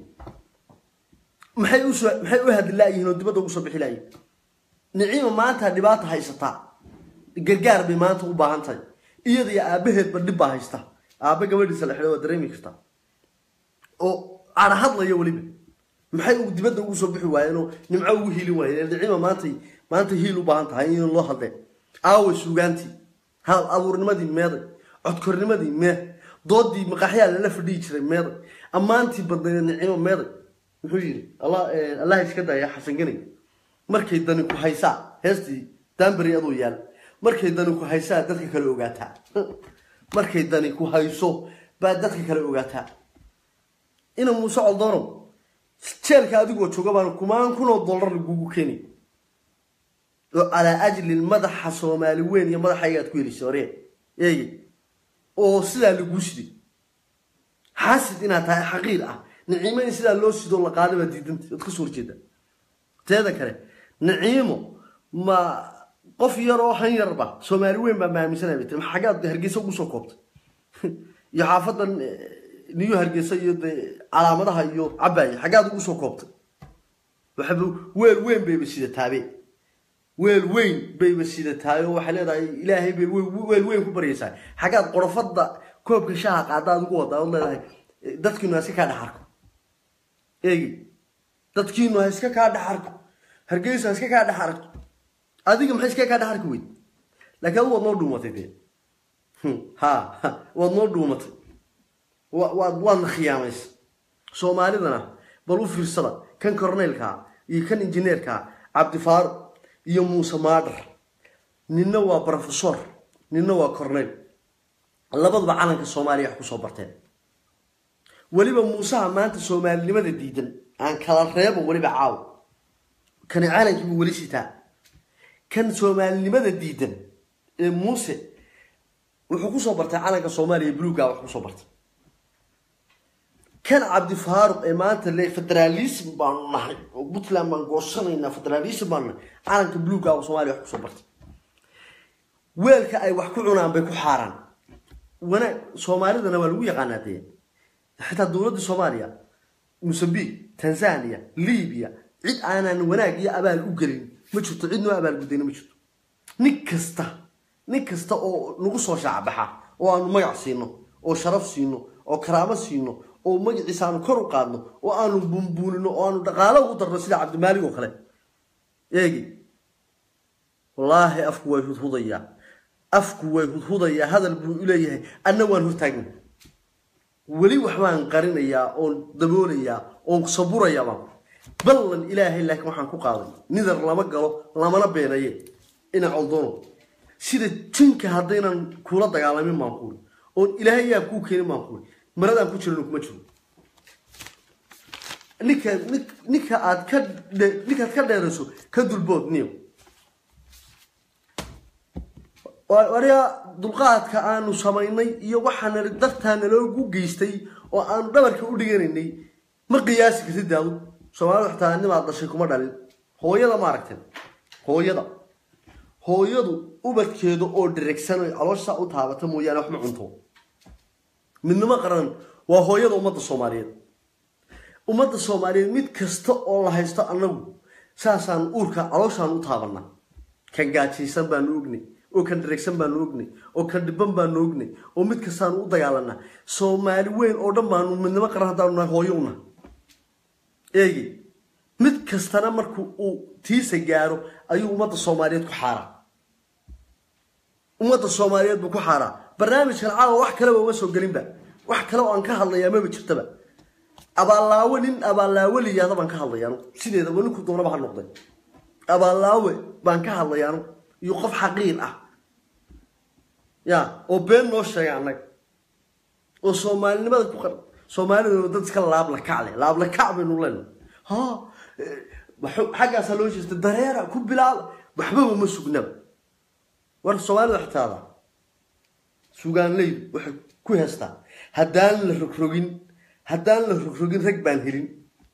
maxay usoo maxay u hadlaayihiin oo dibadda ugu soo bixi laayihin niciimo maanta dhibaata haysataa gargaar bay maanta u baahan tahay iyada iyo aabaheedba dhib baa haysta aabbe gabadhiisa la xidhay waa dareemi kartaa oo ana hadlaya weliba maxay dibadda ugu soo bixi waayeen oo nimco ugu hiilin waayeen niciimo maantay maanta hiil u baahan tahay in loo hadlee aawa suugaantii hal abuurnimadii meeday codkornimadii mee doodii maqaxyaa lala fadhiyi jiray meeday ammaantii badnayd nicimo meeday muxuu yidhi allah iska daya xasan ganay markay dani ku haysaa heestii daanberi aduu yaal markay dani ku haysaa dadka kale ogaataa markay dani ku hayso baa dadka kale ogaataa ina muuse coldoonow jeelka adigoo jooga baan kumaan kunoo dollar lagugu keeni oo calaa ajli madaxa soomaali weyn iyo madaxayga aad ku helisay ore eege oo sidaa laguu siday xaasid inaad tahay xaqiir ah niciimo in sidaa loo sidoo la qaada baa diidanta waad kasoo horjeeda teeda kale niciimo ma qof yar oo han yarba soomaali weyn baa maaminsanaya bay tiri xaggaad hargeysa ugu soo koobtay iyo xaafadan niyo hargeysa iyo dee calaamadaha iyo cabaaye xaggaad ugu soo koobtay waxaba weel weyn bayba sidataabe weel weyn bayba sidataay oo waxay leedahay ilaahay bay weel weyn ku baryaysaa xaggaad qorofada koobka shaha qaadaad ugu wadaa ood leedahay dadkiinu ha iska kaa dhex arko eegi dadkiinu ha iska kaa dhex arko hargeysa ha iska kaa dhex arko adiga maxay iska kaa dhex arki weyd laakiin adu waad noo dhuumatay dee ha waad noo dhuumatay waad waadna khiyaamaysa soomaalidana bal u fiirsada kan corneylkaa iyo kan injineerkaa cabdifaaruq iyo muuse maadhar ninna waa brofesor ninna waa corneyl labaduba calanka soomaaliya wax kusoo barteen weliba muusaha maanta soomaalinimada diidan aan kala reebo weliba caaw kani calankiibuu weli sitaa kan soomaalinimada diidan ee muuse wuxuu kusoo bartay calanka soomaaliya buluuga wax kusoo bartay kan cabdifaaruq ee maanta le federaalism baanu nahay oo puntland baan goosanaynaa federaalism baanu nahay calanka buluuga soomaaliya wax kusoo bartay weelka ay wax ku cunaan bay ku xaaraan wanaag soomaalidana waa lagu yaqaanaa dee xitaa dowladda soomaaliya mosambique tanzania libiya cid aanan wanaag iyo abaal u gelin ma jirto cid noo abaalgudayna ma jirto nin kasta nin kasta oo nagu soo shaacbaxa oo aanu magac siino oo sharaf siino oo karaamo siino oo magaciisa aanu kor u qaadno oo aanu buunbuunino oo aanu dhaqaalo ugu darno sida cabdimaalig oo kale eegi wallaahi afku way hudhudayaa afku way hudhudayaa hadal buu u leeyahay anna waan hortaagna weli waxbaan qarinayaa oon daboolayaa oon saburayaa baan ballan ilaahay laakiin waxaan ku qaaday nidar lama galo lamana beenaye ina coldoono sida jinka haddaynan kula dagaalamin baan kuuri oon ilaahay yaa kuu keenin baan kuuri maradaan ku jiran kuma jiro ninka ninka aad ka ninkaad ka dheerayso ka dulbood niyo wariya dulqaadka aanu samaynay iyo waxaana dartaana loogu geystay oo aanu dhabarka u dhiganaynay ma qiyaasi kartid daadu soomaalida xitaa nimaad dhashay kuma dhalin hooyada ma aragteen hooyada hooyadu ubadkeeda oo dhiregsan oy caloosha u taabata mooyaane wax ma cunto midnimo qaran waa hooyada ummadda soomaaliyeed ummadda soomaaliyeed mid kasta oo la haysto annagu saasaan uurka calooshaan u taabanaa kan gaajaysan baanu ognay oo kan dharegsan baanu ognay oo kan dhiban baanu ognay oo mid kastaanu u dagaalanaa soomaali weyn oo dhan baanu midnimo qaran haddaanu nahay hooyo una eegi mid kastana marku uu tiisa gaaro ayuu ummadda soomaaliyeed ku xaaraa ummadda soomaaliyeed buu ku xaaraa barnaamijkan caawa wax kaleba uma soo gelinba wax kale oo aan ka hadlayaa maba jirtaba abaallaawe nin abaallaawe liyaada baan ka hadlaya anu sideedaba ninku doonaba ha noqday abaallaawe baan ka hadlaya anu iyo qof xaqiir ah ya oo been noo sheegay annaga oo soomaalinimada ku qar soomaalida dad iska laablakac leh laablakac baynu lena ha xaggaasaa loo jeesta dareera ku bilaaba waxbaba ma sugnaba war soomaalida xitaada sugaanleydu waxay ku heestaa haddaan la rogrogin haddaan la rogrogin rag baan helin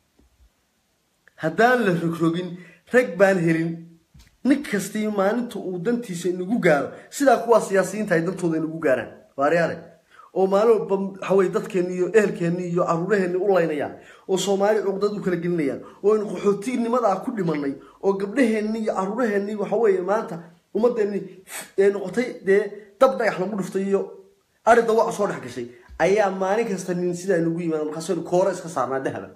haddaan la rogrogin rag baan helin nin kastii maalinta uu dantiisa inagu gaaro sidaa kuwaa siyaasiyiinta ay dantooda inagu gaaraan waaryaare oo maalin walba waxaweye dadkeenni iyo ehelkeenni iyo caruuraheenni u laynayaan oo soomaali cuqdad u kala gelinayaan oo aynu qaxootignimadaa ku dhimanay oo gabdhaheenni iyo caruuraheenni waxaweeye maanta ummadeenni ee noqotay dee dab dhagax lagu dhuftay iyo ari dawac soo dhex gashay ayaa maalin kasta nin sidaa inagu yimaada markaasaynu koore iska saarnaa dahaba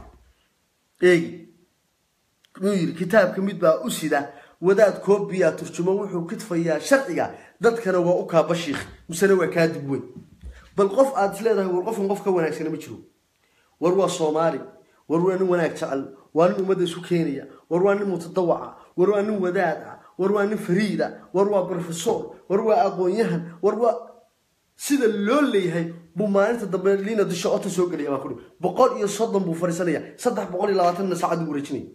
eegi wuxuu yidhi kitaabka mid baa u sida wadaad koobiya turjumo wuxuu kidfayaa sharciga dadkana waa u kaaba shiikh misena waa kaa dib weyn bal qof aad is leedahay war qofkan qof ka wanaagsana ma jiro war waa soomaali war waa nin wanaag jecel waa nin ummadda isu keenaya war waa nin mutadawaca war waa nin wadaad ah war waa nin fariida war waa brofesor war waa aqoon-yahan war waa sida loo leeyahay buu maalinta dambe liina disho ota soo gelaya baan kuri boqol iyo soddon buu fariisanaya saddex boqol iyo labaatanna saacad uu wareejinaya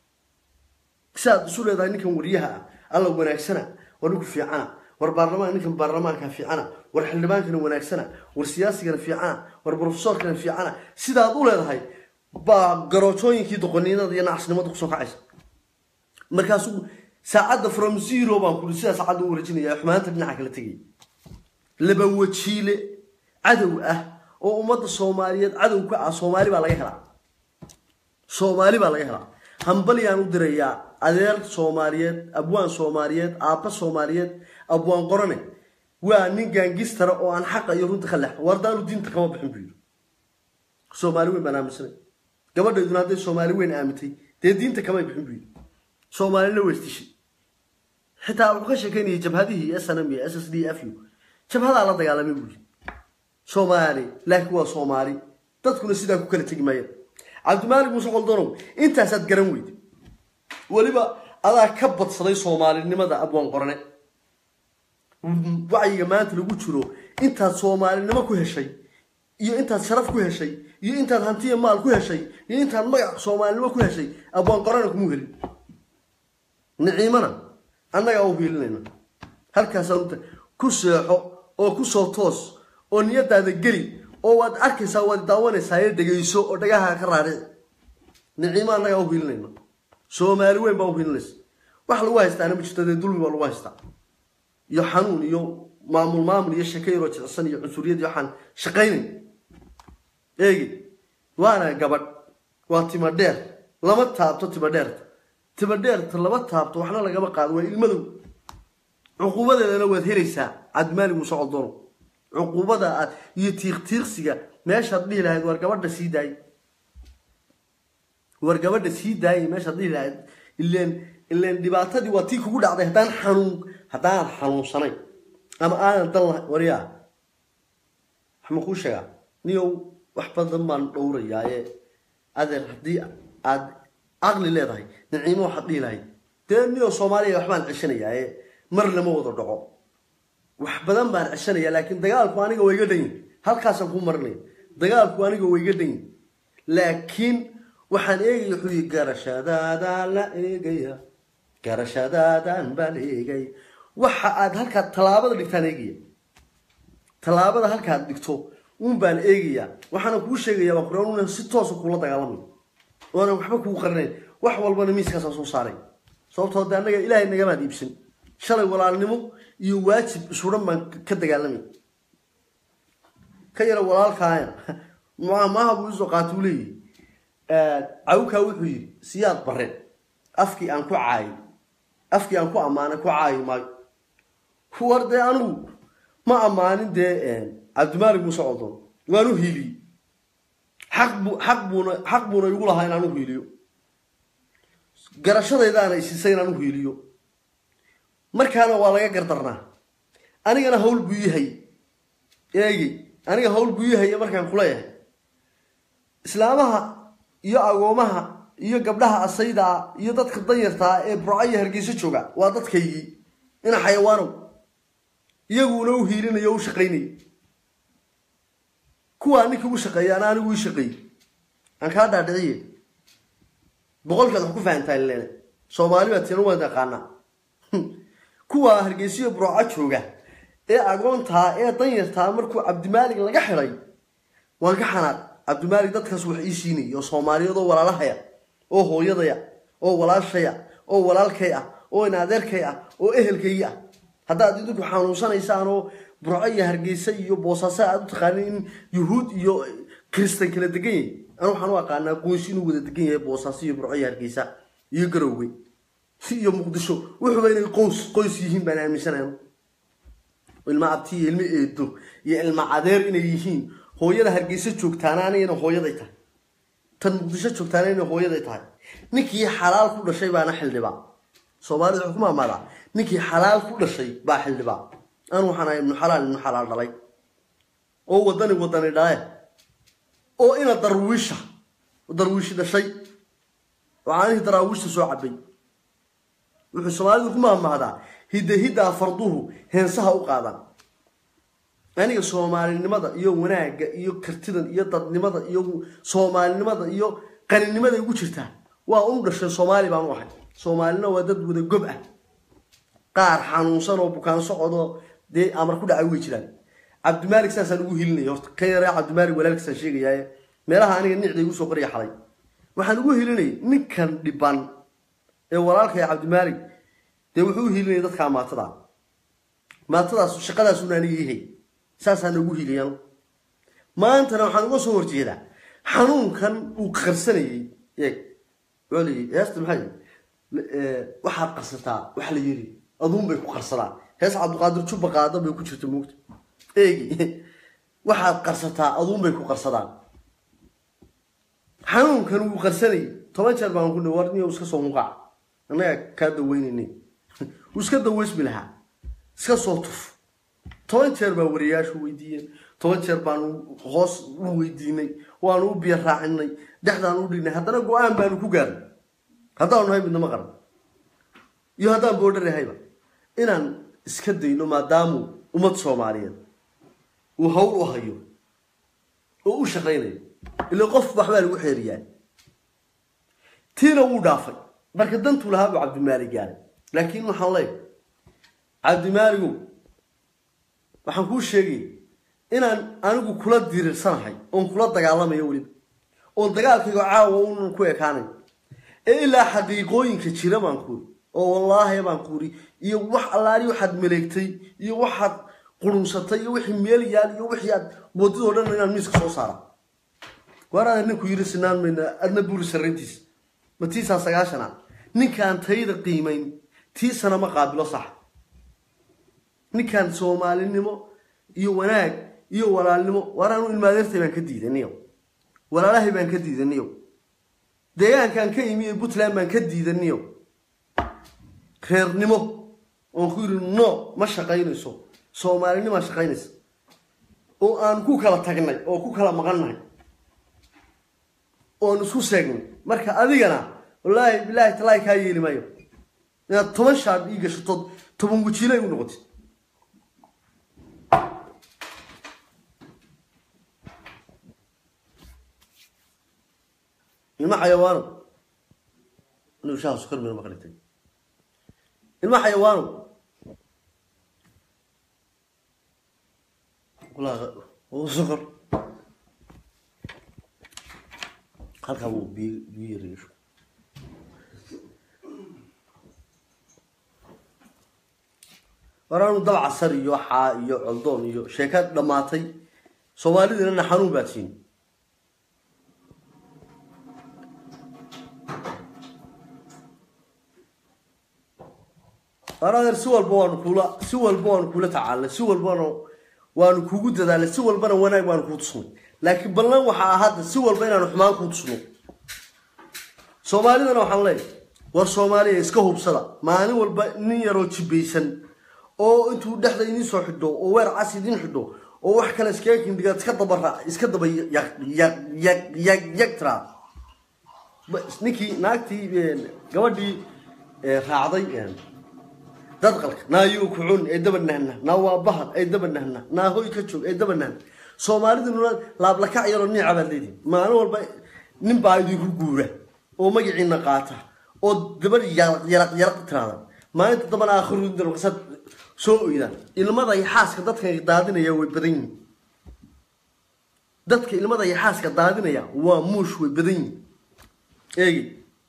siaad isu leedahay ninkan wariyaha ah alla wanaagsana war ninku fiicana war baarlamaan ninkan baarlamaanka fiicana war xildhibaankana wanaagsana war siyaasigana fiicana war brofesorkana fiicana sidaad u leedahay baa garoojooyinkii doqoniinada iyo nacasnimada kusoo kacaysa markaasuu saacadda from zero baan kuri sidaa saacadda u wareejinaya xumaanta dhinaca kala tegaya laba wajiile cadow ah oo ummadda soomaaliyeed cadow ka ah soomaali baa laga helaa soomaali baa laga helaa hambalyaan u dirayaa adeer soomaaliyeed abwaan soomaaliyeed aabba soomaaliyeed abwaan qorane waa nin gaangistara oo aan xaqa iyo runta ka leexo wardaanu diinta kama bixin buu yidhi soomaali weyn baan aaminsanay gabadhayduna hadday soomaali weyn aamintay dee diinta kamay bixin buu yidhi soomaalina weystishay xitaa wuxuu ka sheekeynayay jabhadihii snm iyo s s d f u jabhadaa la dagaalamay buu yidhi soomaali laakiin waa soomaali dadkuna sidaa ku kala tegi maayeen cabdimaalik muuse qoldonow intaasaad garan weyday weliba adaa ka badsaday soomaalinimada abwaan qorane wacyiga maanta lagu jiro intaad soomaalinimo ku heshay iyo intaad sharaf ku heshay iyo intaad hantiya maal ku heshay iyo intaad magac soomaalinimo ku heshay abwaan qorane kumuu helin niciimana annagaa u hiilinayna halkaasaan ku seexo oo kusoo toos oo niyadaada geli oo waad arkaysaa waad daawanaysaa ee dhegayso oo dhagaha ka raarici niciimo annagaa u hiilinayna soomaali weyn baa u hiilinaysa wax lagu haystaana ma jirto dee dulmi baa lagu haystaa iyo xanuun iyo maamul maamul iyo sheeko yaroo jicsan iyo cunsuriyad iyo waxaan shaqaynayn eegi waana gabadh waa tima dheer lama taabto tima dheerta tima dheerta lama taabto waxna lagama qaado waa ilmadow cuquubadeedana waad helaysaa cabdimaalik muuse coldono cuquubada aad iyo tiiqtiiqsiga meeshaad dhihi lahayd war gabadha sii daayay war gabadha sii daayay meeshaad dhihi lahayd ileen ileen dhibaatadii waa tii kugu dhacday haddaan xanuun haddaanan xanuunsanayn ama aanan dan lahayn waryaa waxma kuu sheegaa niyow wax badan baan dhowrayaa ee adeer haddii aad caqli leedahay niciimo waxaad dhihi lahayd dee niyow soomaaliya waxbaan ceshanayaa ee mar lama wada dhaco wax badan baan ceshanayaa laakiin dagaalku aniga waa iga dhan yihin halkaasaan ku marinaya dagaalku aniga waa iga dhan yihin laakiin waxaan eegaya wuxuu yihi garashadaadaan la eegaya garashadaadaan baan eegay waxa aad halkaa tallaabada dhigtaan eegaya tallaabada halkaad dhigto uun baan eegayaa waxaana kuu sheegaya baan kura una si toosa kuula dagaalamayo oonan waxba kuu qarinayn wax walbana miiskaasaan soo saaray sababtoo de annaga ilaahay nagamaad iibsan shalay walaalnimo iyo waajib isuran baan ka dagaalamay ka yara walaalkaaya maaha buu isoo qaata uu leeyahy cawkaa wuxuu yidhi siyaad bare afkii aan ku caayay afkii aan ku ammaanay ku caayi maayo war dee anigu ma ammaanin dee cabdimaalik muuse codon waan u hiiliyey xaq bu xaq buuna xaq buuna igu lahaa inaan u hiiliyo garashadaydaana isiisay inaan u hiiliyo markaana waa laga gardarnaa anigana hawl buu yahay eegi aniga hawl buu yahay markaan kuleeyahay islaamaha iyo agoomaha iyo gabdhaha asaydaa iyo dadka danyartaa ee burco iyo hargeyso jooga waa dadkaygii ina xayawaanow iyaguuna u hiilinayo o u shaqaynayay kuwaa ninka u shaqeeya ana anigu ii shaqeeyey aan kaa dhaadhiciye boqolkaad wax ku fahantaa leena soomaali baa tiina waan taqaanaa kuwaa hargeysiyo burooco jooga ee agoontaa ee danyartaa markuu cabdimaalig laga xidhay waan ka xanaaq cabdimaalik dadkaas wax ii siinayay oo soomaaliyeed oo walaalahaya oo hooyadaya oo walaashaya oo walaalkay ah oo in adeerkay ah oo ehelkay ah haddaad idinku xanuunsanaysaan oo burco iyo hargeysa iyo boosaaso aad u taqaanin in yuhuud iyo kristan kala degan yahay anu waxaan u aqaanaa qoys inuu wada degan yahay boosaaso iyo burco iyo hargeysa iyo garowge si iyo muqdisho wuxuuba inay qoys qoys yihiin baan aaminsanayn ilma abti iyo ilmo eedo iyo ilma cadeer inay yihiin hooyada hargeysa joogtaana anigana hooyaday tahay tan muqdisho joogtaana inay hooyaday tahay ninkii xalaal ku dhashay baana xildhibaa soomaalida wuxuu ku maamaadaa ninkii xalaal ku dhashay baa xildhibaa anu waxaan ahay ibnu xalaal ibnu xalaal dhalay oo wadani wadani dhale oo ina darwiisha darwiishi dhashay oo caanihii daraawiishta soo cabay wuxuu soomaalidu ku maamahdaa hidda hiddaa farduhu heensaha u qaadaan aniga soomaalinimada iyo wanaagga iyo kartidan iyo dadnimada iyo soomaalinimada iyo qaninimada igu jirtaa waa unu dhashay soomaali baan u ahay soomaalina waa dad wada gob ah qaar xanuunsan oo bukaan socodoo dee amar ku dhacay way jiraan cabdimaalik saasaan ugu hilinaya horta ka yaraa cabdimaalik walaalkiisaan sheegayaaye meelaha aniga nicda igu soo qoriya xalay waxaan ugu hilinayay ninkan dhiban ee walaalkaya cabdimaalik dee wuxuu u hilinaya dadkaa maatada maatadaas shaqadaasuna aniga yahay saasaan ugu hiliyaan maantana waxaan uga soo horjeedaa xanuunkan uu qarsanayay eeg waa layii heesta maxay waxaad qarsataa waxa la yiri aduun bay ku qarsadaan hees cabdiqaadir jubba qaada bay ku jirta moogta eegi waxaad qarsataa aduun bay ku qarsadaan xanuunkan wuu qarsanayay toban jeer baan ku dhi war niyo iska soo muqaac annaga kaa daweynaynin wuu iska daweysmi lahaa iska soo tuf toban jeer baa wariyaashu weydiiyeen toban jeer baanu hoos u weydiinay waanu u biyo raacinay dhexdaanu u dhignay haddana go-aan baanu ku gaarnay haddaanu nahay midnama qaran iyo haddaan boodhar yahayba inaan iska dayno maadaamu ummad soomaaliyeed uu hawl u hayo oo u shaqaynayo ila qof waxbaa lagu xeeriyaa tiina wuu dhaafay marka dantuu lahaa buu cabdimaali gaaray laakiin waxaan leeyahay cabdimaaligow waxaan kuu sheegay inaan anigu kula diriirsanahay oon kula dagaalamayo weliba oon dagaalkayga caawa unan ku ekaanayn ee ilaa xaqiiqooyinka jira baan kuuri oo wallaahi baan kuuri iyo wax allaali waxaad maleegtay iyo waxaad qurunsatay iyo wixii meel yaal iyo wixii aad wadadoo dhan inaan miiska soo saara waaraada ninku yiri sinaan mayna adna buuri sarrintiis ma tiisaa sagaashana ninkaan tayda qiimayn tiisana ma qaabilo sax ninkaan soomaalinimo iyo wanaag iyo walaalnimo waaraanu ilmaadeertay baan ka diidaniyo walaalahay baan ka diidaniyo deegaankaan ka imi ee puntland baan ka diidaniyo reernimo oon ku yidhi no ma shaqaynayso soomaalinimaa shaqaynaysa oo aan ku kala tagnay oo ku kala maqannahay oon isku seegnay marka adigana wallaahi bilaahi talaahi kaa yeeli maayo inaad toban shaab ii gashato toban wajiilay u noqotid ilma xayawaano inuu shaha sukar meel maqlitay ilma xayawaano sukar halkaa wuu biyo biyo yareeyo waraanu dab casar iyo xaa iyo coldoon iyo sheeka dhammaatay soomaalidinana xanuun baad siin waradeer si walba waanu kula si walba waanu kula tacaalnay si walbana waanu kugu dadaalnay si walbana wanaag baanu kuu tusnay laakiin ballan waxaa hadda si walba inaanu xumaan kuu tusno soomaalidana waxaan leeyahay war soomaaliya iska hubsada maalin walba nin yaroo jibaysan oo intuu dhexda idiin soo xidho oo weer cas idiin xidho oo wax kale iskaga kindhigaad iska dabara iska daba yag tiraa ninkii naagtii gabadhii raacday dadqalka naayuu kucun ee daba nahna naa waa bahad ay daba nahna naa hoy ka joog ay daba nahna soomaaliduna laablakac yaroo niica baad leedihin maalin walba nin baa idinku guura oo magaciina qaata oo dabadh yaraq yaraq yaraq tiraada maalinta dambana aakhiruindarqasad soo oydaan ilmada iyo xaaska dadka daadinaya way badan yihiin dadka ilmada iyo xaaska daadinaya waa muush way badan yihin eegi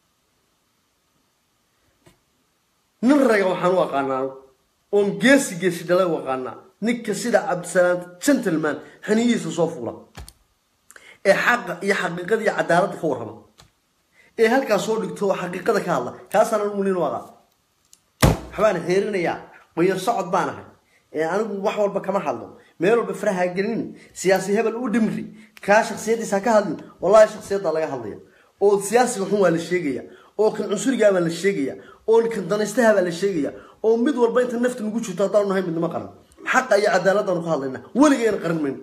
nin raga waxaan u aqaanaa oon geesi geesi dhala u aqaanaa ninka sida cabdisalaam gentleman xiniyihiisa soo fuula ee xaqa iyo xaqiiqada iyo cadaaladda ka warrama ee halkaas soo dhigto oo xaqiiqada ka hadla kaasaan anigu nin u aqaan waxbaan xeerinayaa qoyan socod baan ahay ee anigu wax walba kama hadlo meel walba faraha gelin siyaasi hebel u dhimri kaa shaksiyadiisa ka hadlin wallahi shaksiyadda laga hadlaya oo siyaasiga xun waa la sheegaya oo kan cunsurigaa baa la sheegaya oo kan danaystaha baa la sheegaya oo mid walba inta nafta nagu jirto haddaanu nahay midnimo qaran xaqa iyo cadaaladdaanu ka hadlayna weligayna qaran mayno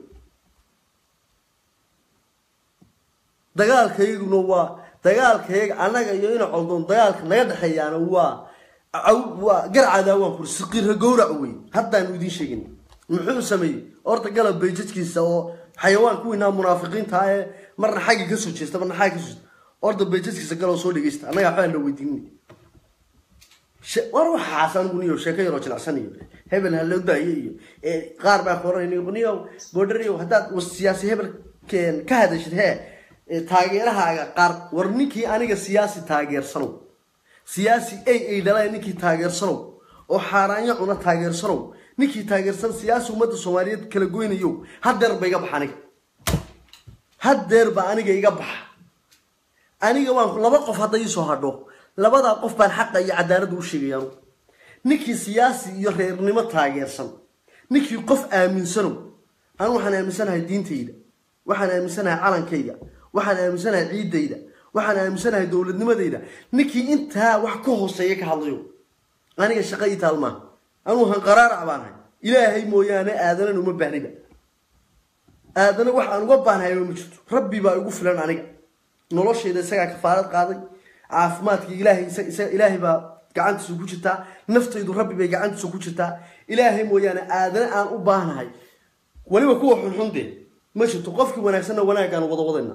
dagaalkayguna waa dagaalkayga annaga iyo ina coldoon dagaalka naga dhexeeyaana waa waa garcadaa waan kuri siqiirra gowrac wey haddaanu idiin sheegin muxuu sameeyey horta galab bayjadkiisa oo xayawaan kuwiinaa munaafiqiinta ee marna xagga ka soo jeesta marna xagga ka soo jeesta horta bayjadkiisa galoo soo dhegeysta annaga waxbaan la weydiinin war waxaas anigu niyo sheeko yaroo jilicsan iyo hebel ha loo daayo iyo qaar baa koranay niyo boodhariyo haddaad siyaasi hebel ka hadashid hee taageerahaaga qaar war ninkii aniga siyaasi taageersanow siyaasi ay ay dhalay ninkii taageersanow oo xaaraanyo cuna taageersanow ninkii taageersan siyaasi ummadda soomaaliyeed kala goynayo hadeer ba iga baxa aniga hadeer ba aniga iga baxa aniga waan laba qof hadda iisoo hadho labadaa qof baan xaqa iyo cadaaladda u sheegayaan ninkii siyaasi iyo reernimo taageersan ninkii qof aaminsanow anu waxaan aaminsanahay diintayda waxaan aaminsanahay calankayga waxaan aaminsanahay ciidayda waxaan aaminsanahay dowladnimadayda ninkii intaa wax ka hooseeya ka hadlayo aniga shaqa ii taal maaha anuu hanqaraarac baan ahay ilaahay mooyaane aadanana uma baahniba aadana wax aan uga baanhayba ma jirto rabbi baa igu filan aniga noloshayda isagaa kafaarad qaaday caafimaadka ilaahay ilaahay baa gacantiisa ku jirtaa naftaydu rabbi bay gacantiisa ku jirtaa ilaahay mooyaane aadana aan u baahnahay weliba kuwa xunxun dee ma jirto qofkii wanaagsanna wanaaggaan wada wadayna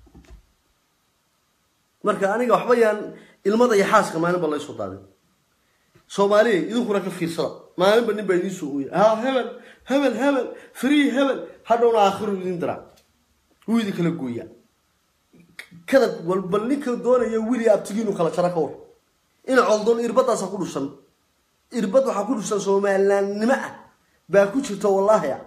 marka aniga waxba yaan ilmada iyo xaaska maalinba laysoo daadin soomaaliya idinkuna ka fiirsada maalinba nin baa idiin soo ooya ha hebel hebel hebel free hebel hadhowna aakhiru idin diraa wuu idin kala gooyaa kada walba ninka doonaya wili abtigiinu kala jara ka war ina coldoon irbadaasa ku dhusan irbad waxaa ku dhusan somalilaannimo ah baa ku jirta wallaahi a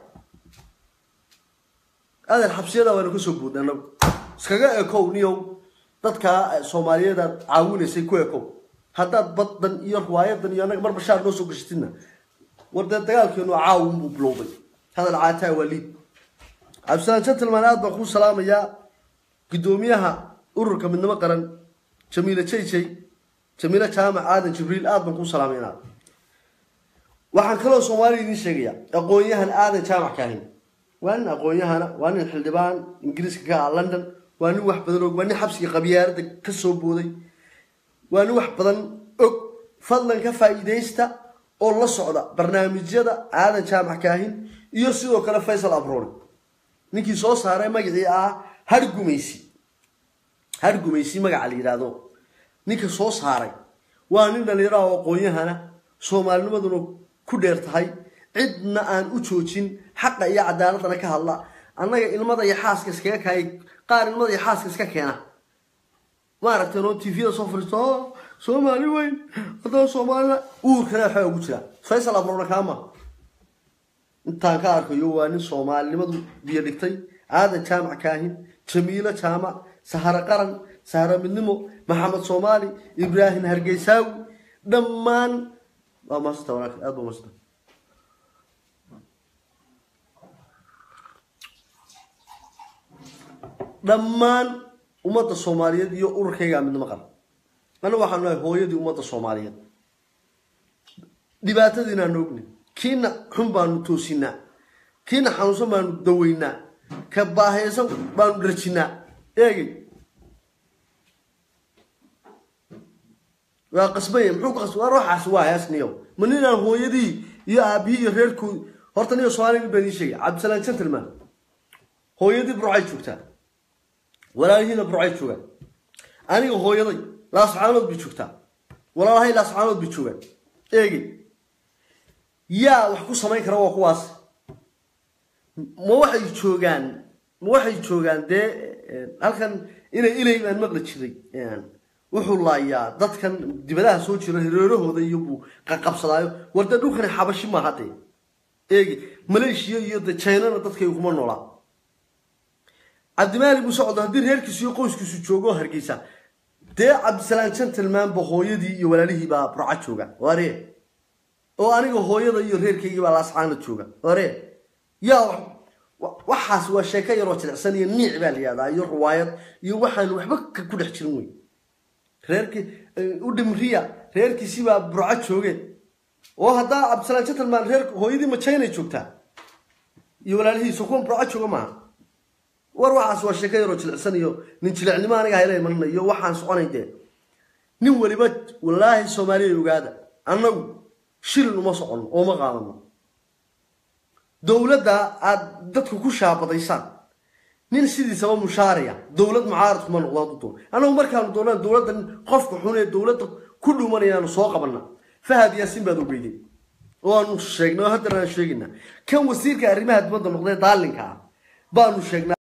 adeer xabsiyada waanu ka soo boodna anagu iskaga ekow niyow dadka soomaaliyeedaad caawinaysay ku ekow haddaad baddan iyo riwaayadan iyo annaga mar bashaar noo soo gashatidna war dee dagaalkeenu caawin buu bilowday hadal caataa waa liid cabdisalaan gentleman aad baan kuu salaamayaa guddoomiyaha ururka midnimo qaran jamiile jayjay jamiile jaamac aadan jibriil aad baan kuu salaamay inaad waxaan kaloo soomaaliya idiin sheegayaa aqoon-yahan aadan jaamac kaahin waa nin aqoon-yahana waa nin xildhibaan ingiriiska ka ah london waa nin wax badan og waa nin xabsiga qabyaaradda ka soo booday waa nin wax badan og fadlan ka faa'iidaysta oo la socda barnaamijyada aadan jaamac kaahin iyo sidoo kale faysal abrooni ninkii soo saaray magacii ah hargumaysi hargumaysi magaca la yidhaahdo ninka soo saaray waa nin dhallinyaro ah oo aqoon-yahana soomaalinimaduna ku dheer tahay cidna aan u joojin xaqa iyo cadaaladana ka hadla annaga ilmada iyo xaaska iskaga kaay qaar ilmada iyo xaaska iska keena maaragtay noo tvda soo fariisto o soomaali weyn haddana soomaalina uurkana waxaa ugu jira faysal abrona kaama intaan ka arkayo waa nin soomaalinimadu biyo dhigtay aadan jaamac kaahin jamiilo jaamac saharo qaran saharo midnimo maxamed soomaali ibraahim hargeysaawi dhammaan waa maasanta walaal aad baa maasanta dhammaan ummadda soomaaliyeed iyo ururkaygaa midnimo qaran anna waxaan nahay hooyadii ummadda soomaaliyeed dhibaatadiinaan ogni kiina xun baanu toosinaa kiina xanuunsan baanu daweynaa ka baahaysan baanu rajinaa eegay waa qasbaya muxuu ku qasbay war waxaas waa heesniyo ma ninaan hooyadii iyo aabihii iyo reerkoodi horta niyo soomaaliya baan ii sheegay cabdisalaan gentleman hooyadii burcay joogtaa walaalihiina burcay joogaan aniga hooyaday laascaanood bay joogtaa walaalahay laascaanood bay joogaan eegay yaa wax ku samayn kara waa kuwaas ma waxay joogaan waxay joogaan dee halkan inay ilay baan maqli jiray wuxuu laayaa dadkan dibadaha soo jira hareerahooda iyo buu qaqabsadaayo war dee dhulkani xabashi maaha dee eegi maleeshiya iyo de jaynana dadkay kuma noolaa cabdimaali buu socdo haddii reerkiisu iyo qoyskiisu joogo hargeysa dee cabdisalaan gentlemanba hooyadii iyo walaalihii baa burca jooga ware oo aniga hooyada iyo reerkaygii baa laascaana jooga ware yaa waxaas waa sheeko yaroo jilicsan iyo niic baa la yihahdaa iyo riwaayad iyo waxaan waxba ku dhex jirin wey reerkii u dhimriya reerkiisibaa burco jooge oo haddaa cabdisalaan gentleman reer hooyadii majaynay joogtaa iyo walaalihiisa kuwan burco jooga maaha war waxaas waa sheeko yaroo jilicsan iyo nin jilicnimo aniga hayla imanana iyo waxaan soconayn dee nin weliba wallaahi soomaaliya ogaada annagu shilin uma soconno oo ma qaadano dowladda aada dadku ku shaabadaysaan nin sidiisaba mushaariya dowlad mucaarad kuma noqdo hadduu doono annagu markaanu doonaan dowladdan qofka xun ee dowladda ku dhumanayaanu soo qabanna fahad yaasin baad ogeydeen oo aanu sheegnay oo haddana aan sheegaynaa kan wasiirka arrimaha dibadda noqdee daalinka ah baanu sheegnaa